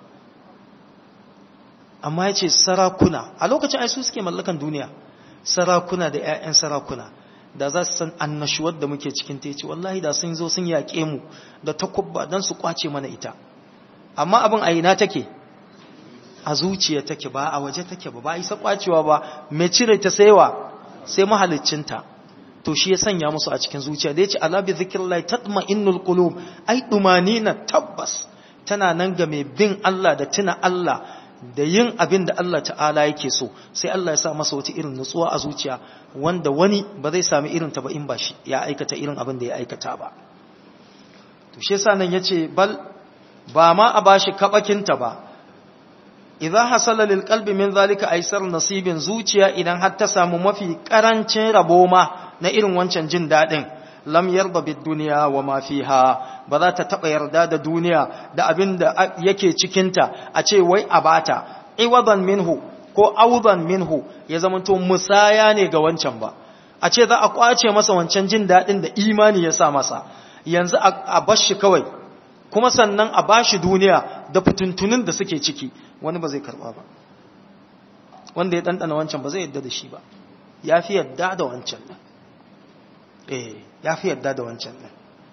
amma ya ce sarakuna a lokacin ai su suke mallakan duniya sarakuna da 'ya'yan sarakuna da za su san annashuwar da muke cikin teci wallahi da sun zo sun yaƙe mu da takubba don su kwace mana ita amma abin a ina take a zuciya take ba a waje take ba ba isa kwacewa ba mai cire ta saiwa sai mahaliccinta to shi ya sanya musu a cikin zuciya da ya ce ala bi zikrillahi tatma'innul qulub ai dumanina tabbas tana nan ga mai bin Allah da tuna Allah da yin abin da Allah ta'ala yake so sai Allah ya sa masa wata irin nutsuwa a zuciya wanda wani ba zai sami irin ta ba in ba shi ya aikata irin abin da ya aikata ba to shi yasa nan yace bal ba ma a bashi kabakinta ba idza hasala lil qalbi min zalika aysar nasibin zuciya idan har ta samu mafi karancin rabo ma na irin wancan jin dadin lam yarda bid dunya wa ma fiha ba za ta taba yarda da duniya da abin da yake cikinta a ce wai a bata iwadan minhu ko audan minhu ya zamanto musaya ne ga wancan ba a ce za a kwace masa wancan jin dadin da imani ya sa masa yanzu a bashi kawai kuma sannan a bashi duniya da fituntunin da suke ciki wani ba zai karba ba wanda ya dandana wancan ba zai yadda da shi ba ya fi yadda da wancan nan eh ya fi yadda da wancan nan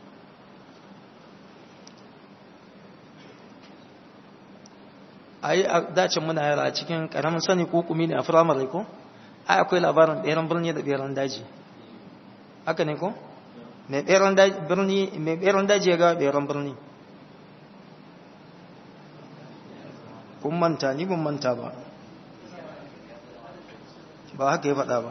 ai a dacin muna yara a cikin karamin sani ko kumi ne a firamare ko ai akwai labarin ɗeran birni da ɗeran daji haka ne ko mai ɗeran daji ya ga ɗeran birni kun manta ni ban manta ba ba haka ya faɗa ba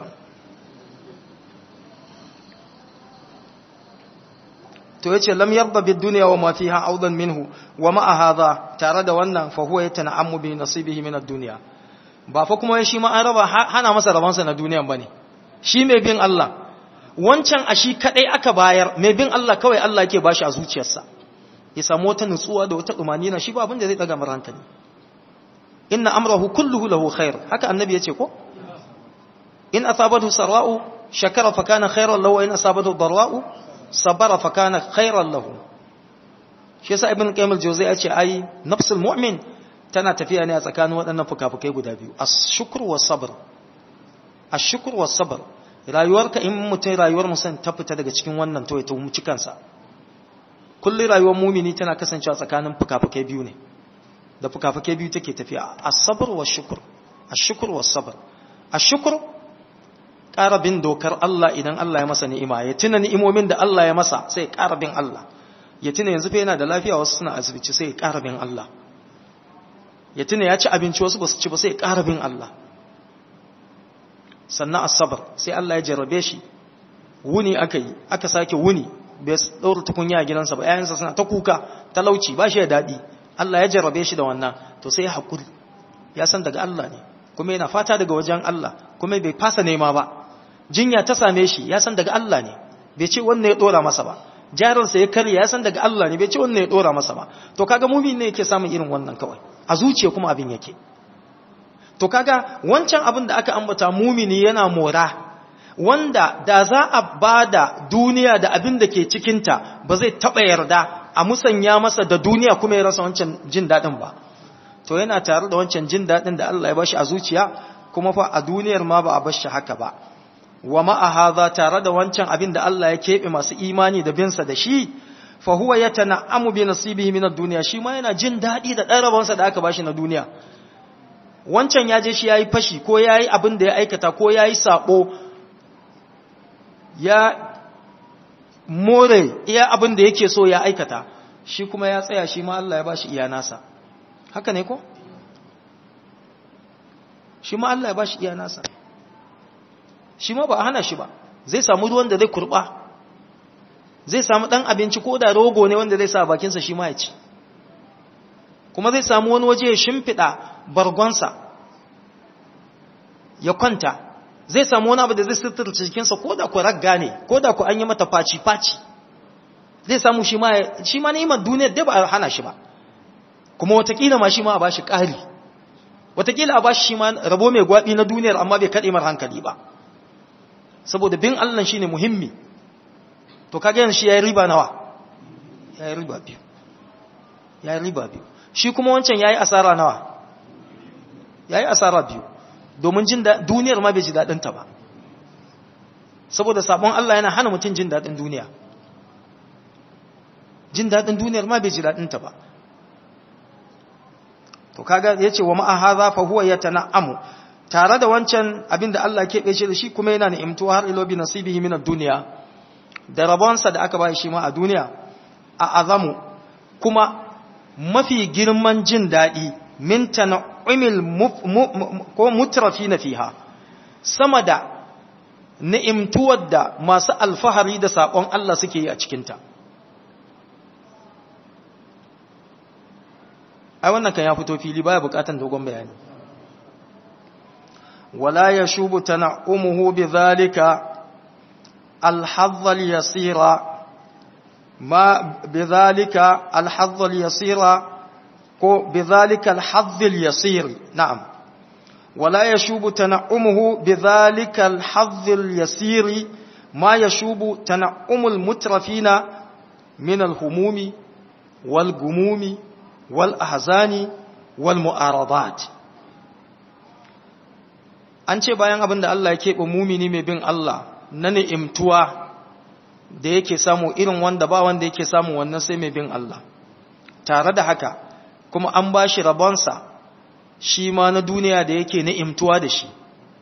to yace lam yarda bid dunya wa ma fiha awdan minhu wa ma hadha tare da wannan fa huwa yatana'ammu bi nasibihi min ad-dunya ba fa kuma shi ma an raba hana masa rabansa na duniya bane shi mai bin Allah wancan a shi kadai aka bayar mai bin Allah kawai Allah yake bashi a zuciyarsa ya samu wata nutsuwa da wata na shi ba abin da zai daga mar hankali inna amrahu kulluhu lahu khair haka annabi yace ko in asabathu sarra'u shakara fa kana khairan lahu wa in asabathu darra'u sabara fa kana khairan lahu shi yasa ibn qayyim al-jawziyya yace ai nafsul mu'min tana tafiya ne a tsakanin waɗannan fukafukai guda biyu ash-shukr was-sabr ash-shukr was-sabr rayuwarka in mutum rayuwar musan ta fita daga cikin wannan to ya tuhumci kansa kullum rayuwar mumini tana kasancewa tsakanin fukafukai biyu ne da fukafukai biyu take tafiya as-sabr wash-shukr ash-shukr was-sabr ash-shukr ƙara bin dokar Allah idan Allah ya masa ni'ima ya tuna ni'imomin da Allah ya masa sai ya ƙara bin Allah ya tuna yanzu fa yana da lafiya wasu suna asibiti sai ya ƙara bin Allah ya tuna ya ci abinci wasu ba su ci ba sai ya ƙara bin Allah sannan asabar sai Allah ya jarrabe shi wuni aka yi aka sake wuni bai ɗaura tukunya a gidansa ba yayansa suna ta kuka talauci ba shi da daɗi Allah ya jarrabe shi da wannan to sai ya haƙuri ya san daga Allah ne kuma yana fata daga wajen Allah kuma bai fasa nema ba jinya ta same shi ya san daga Allah ne bai ce wannan ya ɗora masa ba jarinsa ya karya ya san daga Allah ne bai ce wannan ya ɗora masa ba to kaga mumin ne yake samun irin wannan kawai a zuciya kuma abin yake to kaga wancan abin da aka ambata mumini yana mora wanda da za a bada duniya da abin da ke cikinta ba zai taɓa yarda a musanya masa da duniya kuma ya rasa wancan jin daɗin ba to yana tare da wancan jin daɗin da Allah ya bashi a zuciya kuma fa a duniyar ma ba a bashi haka ba wa ma'a hadha tare da wancan abin da Allah ya keɓe masu imani da binsa da shi fa huwa yatana'amu bi nasibihi min ad-dunya shi ma yana jin daɗi da ɗan rabonsa da aka bashi na duniya wancan ya je shi yayi fashi ko yayi abin da ya aikata ko yayi sabo ya more iya abin da yake so ya aikata shi kuma ya tsaya shi ma Allah ya bashi iya nasa haka ne ko shi ma Allah ya bashi iya nasa shi ma ba a hana shi ba zai samu ruwan da zai kurba zai samu dan abinci ko da rogo ne wanda zai sa bakinsa shi ma ya ci kuma zai samu wani waje ya shimfiɗa bargonsa ya kwanta zai samu wani abu da zai sutura cikinsa ko da ku ragga ne ko da ku an yi mata faci-faci zai samu shi ma shi ma ni'imar duniyar da ba a hana shi ba kuma watakila ma shi ma a bashi ƙari watakila a bashi shi ma rabo mai gwaɓi na duniyar amma bai kaɗe mar hankali ba saboda bin Allah shi ne muhimmi to kaga yanzu shi ya yi riba nawa ya yi riba biyu ya yi riba biyu shi kuma wancan ya yi asara nawa ya yi asara biyu domin jin duniyar ma bai ji daɗinta ba saboda sabon Allah yana hana mutum jin daɗin duniya jin daɗin duniyar ma bai ji daɗinta ba to kaga ya ce wa ma'ahaza fa huwa ya tana'amu tare da wancan abin da Allah keɓe shi da shi kuma yana ni'imtuwa har ilo bi nasibihi min duniya da rabonsa da aka ba shi ma a duniya a azamu kuma mafi girman jin daɗi min tan'imil ko mutrafi na fiha sama da ni'imtuwar da masu alfahari da saƙon Allah suke yi a cikinta ai wannan kan ya fito fili baya bukatan dogon bayani wala yashubu tan'umuhu bidhalika al-hadh al-yasira ma bidhalika al-hadh al-yasira ko bidhalika al-hadh al-yasir na'am wala yashubu tan'umuhu bidhalika al-hadh al-yasir ma yashubu tan'umul mutrafina min al-humumi wal gumumi والأحزان والمؤارضات an ce bayan abin da Allah ya keɓe mumini mai bin Allah na ni'imtuwa da yake samu irin wanda ba wanda yake samu wannan sai mai bin Allah tare da haka kuma an ba shi rabonsa shi ma na duniya da yake ni'imtuwa da shi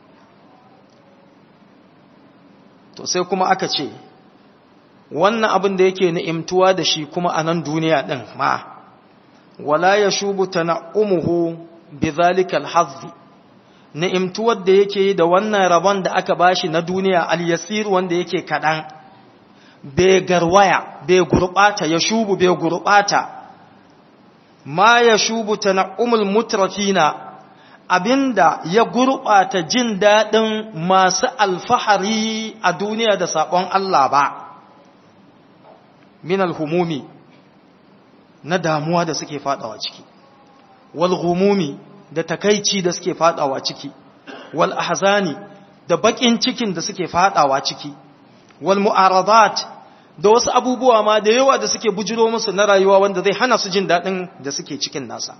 to sai kuma aka ce wannan abin da yake ni'imtuwa da shi kuma a nan duniya ɗin ma wala ya shubu tana'umuhu bi zalika alhazzi ni'imtuwar da yake da wannan rabon da aka bashi na duniya al-yasir wanda yake kadan bai garwaya bai gurbata ya shubu bai gurbata ma ya shubu tana'umul mutrafina abinda ya gurbata jin dadin masu alfahari a duniya da sabon Allah ba min alhumumi na damuwa da suke fadawa ciki wal ghumumi da takaici da suke fadawa ciki wal ahzani da bakin cikin da suke fadawa ciki wal mu'aradat da wasu abubuwa ma da yawa da suke bujiro musu na rayuwa wanda zai hana su jin dadin da suke cikin nasa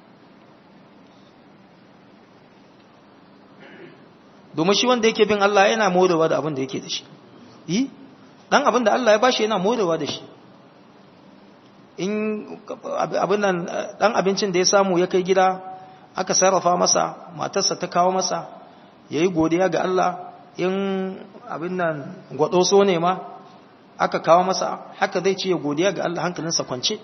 domin shi wanda yake bin Allah yana morewa da abin da yake da shi yi dan abin da Allah ya bashi yana morewa da shi in abin nan dan abincin da ya samu ya kai gida aka sarrafa masa matarsa ta kawo masa yayi godiya ga Allah in abin nan gwado so ne ma aka kawo masa haka zai ce godiya ga Allah hankalinsa kwance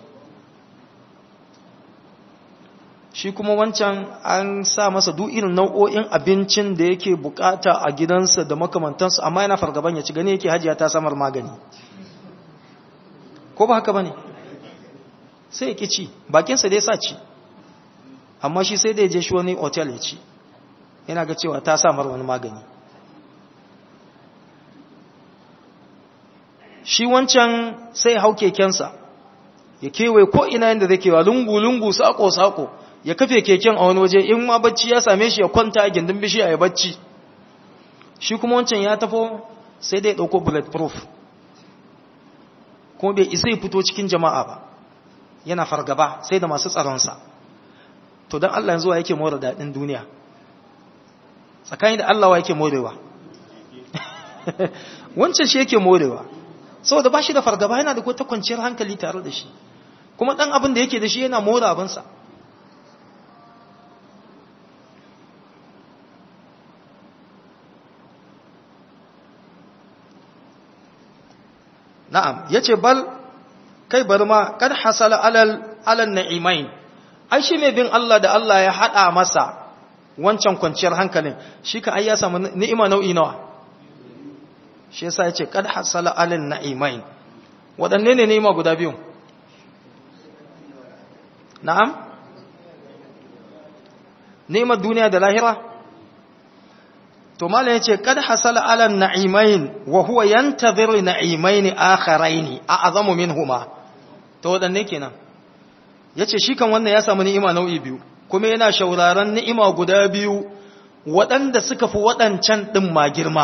shi kuma wancan an sa masa duk irin nau'o'in abincin da yake bukata a gidansa da makamantansu amma yana fargaban ya ci gani yake hajiya ta samar magani ko ba haka bane sai ya ki ci bakinsa dai sa ci amma shi sai da ya je shi wani otel ya ci yana ga cewa ta samar wani magani shi wancan sai ya hau kekensa ya kewaye ko ina yadda zai kewa lungu-lungu sako-sako ya kafe keken a wani waje in ma bacci ya same shi ya kwanta a gindin bishiya ya bacci shi kuma wancan ya tafo sai dai ɗauko bulletproof kuma bai isa ya fito cikin jama'a ba yana fargaba sai da masu tsaronsa to don Allah yanzu wa yake more daɗin duniya tsakani da Allah wa yake morewa wancan shi yake morewa saboda ba shi da fargaba yana da ta kwanciyar hankali tare da shi kuma ɗan abin da yake da shi yana more abinsa na'am yace bal kai bar ma kad hasala alal alal na'imain ai shi mai bin Allah da Allah ya hada masa wancan kwanciyar hankalin shi ka ai ya samu ni'ima nau'i nawa shi yasa yace kad hasala alal na'imain wadanne ne ni'ima guda biyu na'am ni'imar duniya da lahira to malam yace kad hasala ala na'imain wa huwa yantazir na'imain akharain a'zamu minhuma to wadanne kenan yace shi kan wannan ya samu ni'ima nau'i biyu kuma yana shauraron ni'ima guda biyu waɗanda suka fi waɗancan ɗin ma girma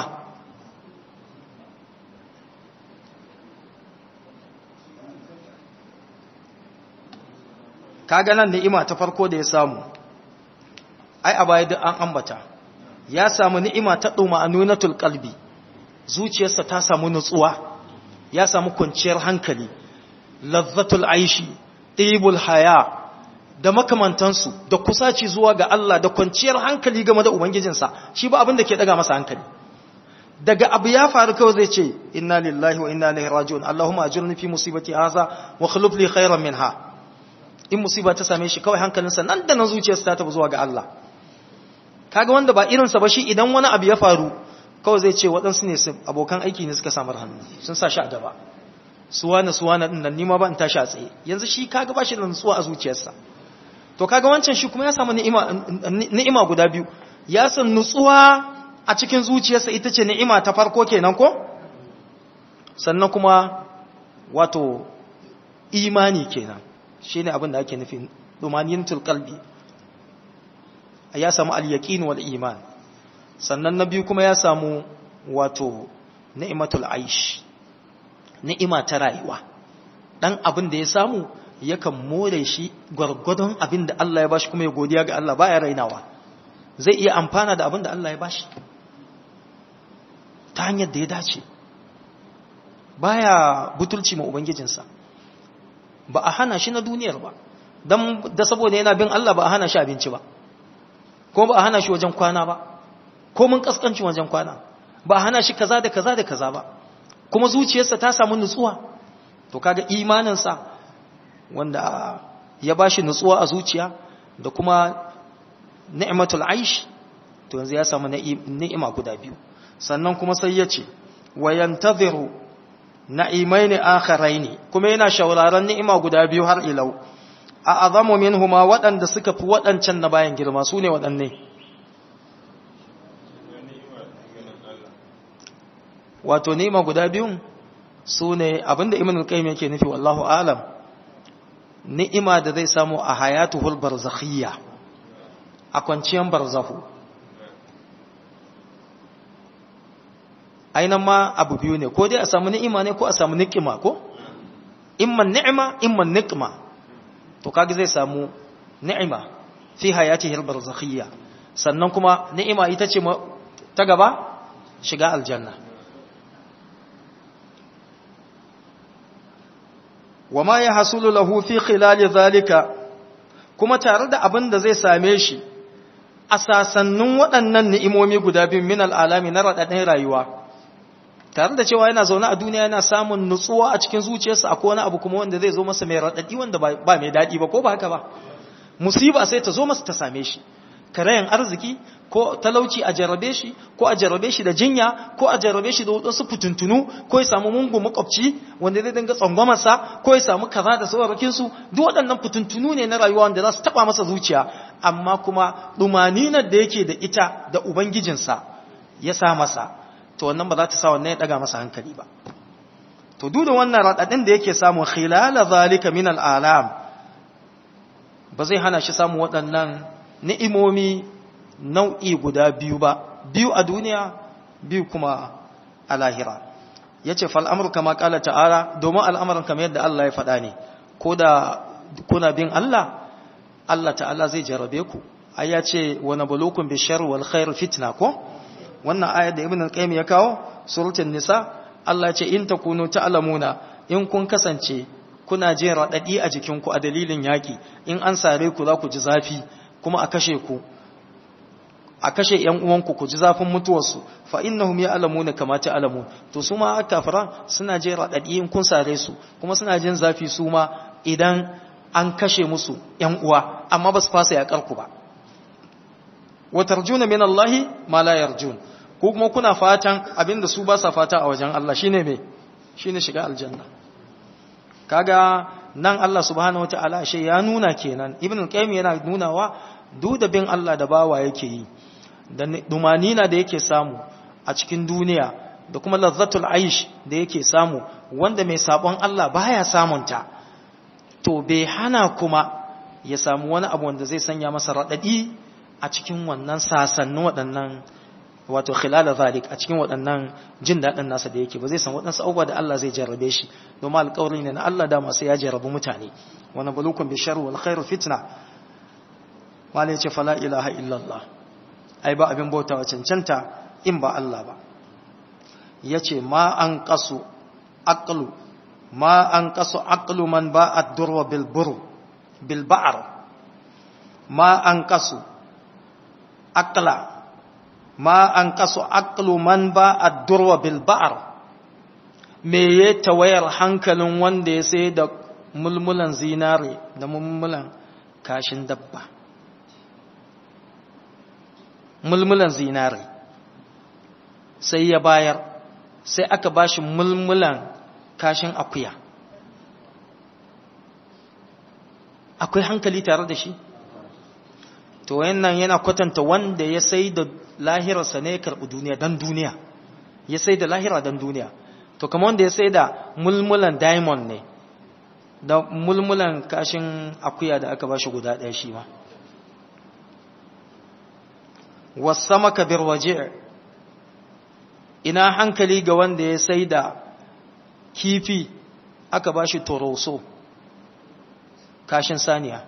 kaga nan ni'ima ta farko da ya samu ai a baya duk an ambata ya samu ni'ima ta ɗuma'anunatul qalbi zuciyarsa ta samu nutsuwa ya samu kwanciyar hankali lazzatul aishi ɗibul haya da makamantansu da kusaci zuwa ga Allah da kwanciyar hankali game da ubangijinsa shi ba abin da ke daga masa hankali daga abu ya faru kawai zai ce inna lillahi wa inna ilaihi raji'un allahumma ajirni fi musibati hadha wa khuluf li khairan minha in musiba ta same shi kawai hankalinsa nan da nan zuciyarsa ta tafi zuwa ga Allah kaga wanda ba irinsa ba shi idan wani abu ya faru kawai zai ce waɗansu ne abokan aiki ne suka samar hannu sun sa shi a gaba suwana suwana ɗin nan nima ba in tashi a tsaye yanzu shi kaga ba shi da nutsuwa a zuciyarsa to kaga wancan shi kuma ya samu ni'ima guda biyu ya san nutsuwa a cikin zuciyarsa ita ce ni'ima ta farko kenan ko sannan kuma wato imani kenan shine abin da ake nufi dumaniyatul qalbi ya samu al-yaqin wal iman sannan na biyu kuma ya samu wato ni'matul aish ni'ima ta rayuwa dan abin da ya samu yakan more shi gwargwadon abin da Allah ya bashi kuma ya godiya ga Allah baya rainawa zai iya amfana da abin da Allah ya bashi ta hanyar da ya dace baya butulci ma ubangijinsa ba a hana shi na duniyar ba dan da saboda yana bin Allah ba a hana shi abinci ba ko ba a hana shi wajen kwana ba ko mun kaskancin wajen kwana ba a hana shi kaza da kaza da kaza ba kuma zuciyarsa ta samu nutsuwa to kaga imaninsa wanda ya bashi nutsuwa a zuciya da kuma ni'matul aish to yanzu ya samu ni'ima guda biyu sannan kuma sai ya ce wa yantaziru na'imaini akharaini kuma yana shauraron ni'ima guda biyu har ilau a azamu minhuma waɗanda suka fi waɗancan na bayan girma su ne waɗanne wato ni'ima guda biyun su ne abinda ibn al-qayyim yake nufi wallahu alam ni'ima da zai samu a hayatuhul barzakhiyya a kwanciyar barzahu ainihin ma abu biyu ne ko dai a samu ni'ima ne ko a samu ni'ima ko imman ni'ima imman ni'ima to kage zai samu ni'ima fi hayatihil barzakhiyya sannan kuma ni'ima ita ce ta gaba shiga aljanna wama ya hasulu lahu fi khilali zalika kuma tare da abin da zai same shi a sasannin waɗannan ni'imomi guda biyu min al'alami na raɗaɗin rayuwa tare da cewa yana zaune a duniya yana samun nutsuwa a cikin zuciyarsa akwai wani abu kuma wanda zai zo masa mai raɗaɗi wanda ba mai daɗi ba ko ba haka ba musiba sai ta zo masa ta same shi karayan arziki ko talauci a jarrabe shi ko a jarrabe shi da jinya ko a jarrabe shi da wadansu fituntunu ko ya samu mungu makwabci wanda zai dinga tsangwamarsa ko ya samu kaza da saurakin su duk waɗannan fituntunu ne na rayuwa wanda za su taba masa zuciya amma kuma dumaninar da yake da ita da ubangijinsa ya sa masa to wannan ba za ta sa wannan ya daga masa hankali ba to duk da wannan radadin da yake samu khilala zalika min al'alam ba zai hana shi samu waɗannan ni'imomi nau'i guda biyu ba biyu a duniya biyu kuma a lahira ya ce fal'amur kama ƙala ta'ala domin al'amuran kamar yadda Allah ya faɗa ne ko da kuna bin Allah Allah ta'ala zai jarabe ku ai ya ce wani bulukun bishar wal khair fitna ko wannan ayar da ibn al-qayyim ya kawo suratul nisa Allah ya ce in takunu ta'lamuna in kun kasance kuna jin raɗaɗi a jikinku a dalilin yaƙi in an sare ku za ku ji zafi kuma a kashe ku a kashe ‘yan uwanku ku ji zafin mutuwarsu fa innahum ya alamu ne kama ta alamu to su ma kafira suna jin raɗaɗi in kun sare su kuma suna jin zafi su ma idan an kashe musu ‘yan uwa amma ba su fasa yaƙar ku ba wa tarjuna min Allahi ma la yarjun ko kuma kuna fatan abinda su ba sa fata a wajen Allah shine me shine shiga aljanna kaga nan Allah subhanahu wataala shi ya nuna kenan ibn al-qayyim yana nunawa duk da bin Allah da bawa yake yi da dumanina da yake samu a cikin duniya da kuma lazzatul aish da yake samu wanda mai sabon Allah baya samunta to bai hana kuma ya samu wani abu wanda zai sanya masa radadi a cikin wannan sasannin waɗannan wato khilala zalik a cikin waɗannan jin daɗin nasa da yake ba zai san waɗansu abubuwa da Allah zai jarrabe shi domin alƙawari ne na Allah da masu ya jarrabu mutane wani bulukun bi sharri wal khairu fitna wala yace fala ilaha illallah ai ba abin bautawa cancanta in ba Allah ba yace ma an qasu aqlu ma an qasu aqlu man ba'at durwa bil bur bil ba'r ma an qasu aqla ma an kasu aqlu man ba ad-durwa bil ba'r me ya tawayar hankalin wanda ya sai da mulmulan zinare da mulmulan kashin dabba mulmulan zinare sai ya bayar sai aka bashi mulmulan kashin akuya akwai hankali tare da shi to wannan yana kwatanta wanda ya sai da lahirarsa ne ya karɓi duniya don duniya ya sai da lahira don duniya to kama wanda ya sai da mulmulan diamond ne da mulmulan kashin akuya da aka bashi guda ɗaya shi ma wasama kabir waje ina hankali ga wanda ya sai da kifi aka bashi toroso kashin saniya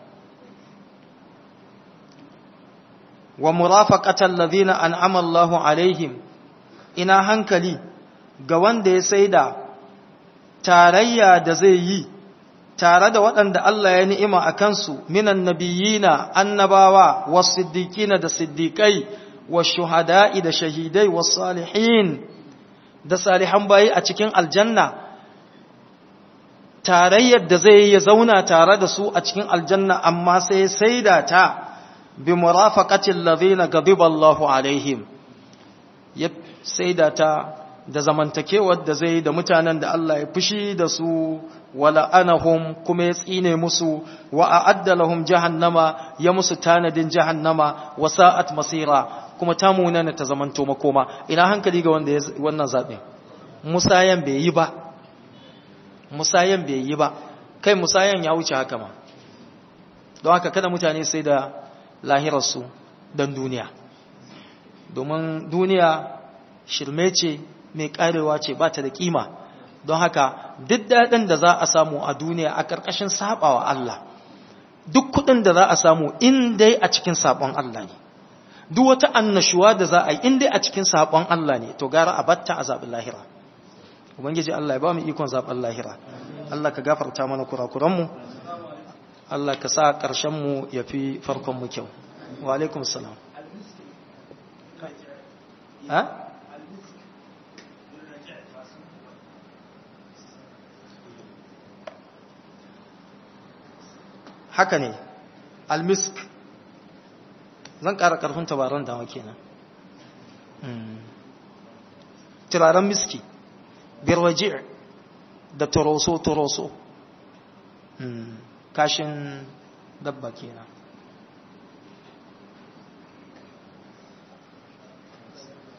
wa murafaqatal ladhina an'ama Allahu alaihim ina hankali ga wanda ya saida tarayya da zai yi tare da waɗanda Allah ya ni'ima a kansu minan nabiyina annabawa was-siddiqina da siddiqai wash-shuhada'i da shahidai was-salihin da salihan bayi a cikin aljanna tarayyar da zai ya zauna tare da su a cikin aljanna amma sai saida ta bi murafaqatil ladhina ghadiba Allahu alaihim ya saida ta da zamantakewar da zai da mutanen da Allah ya fushi da su wala anahum kuma ya tsine musu wa a'adda lahum jahannama ya musu tanadin jahannama wa sa'at masira kuma ta munana ta zamanto makoma ina hankali ga wanda wannan zabe musayan bai yi ba musayan bai yi ba kai musayan ya wuce haka ma don haka kada mutane sai da lahirarsu don duniya domin duniya shirme ce mai karewa ce ba ta da kima don haka duk daɗin da za a samu a duniya a ƙarƙashin saɓawa Allah duk kuɗin da za a samu in dai a cikin saɓon Allah ne duk wata annashuwa da za a yi in dai a cikin saɓon Allah ne to gara a batta a zaɓin lahira ubangiji Allah ya ba mu ikon zaɓen lahira Allah ka gafarta mana kurakuranmu Allah ka sa ƙarshenmu ya fi farkonmu kyau wa alaikum salam ha? haka ne almisk zan ƙara ƙarfin tabaran dama kenan turaren miski birwaji da toroso-toroso kashin dabba kenan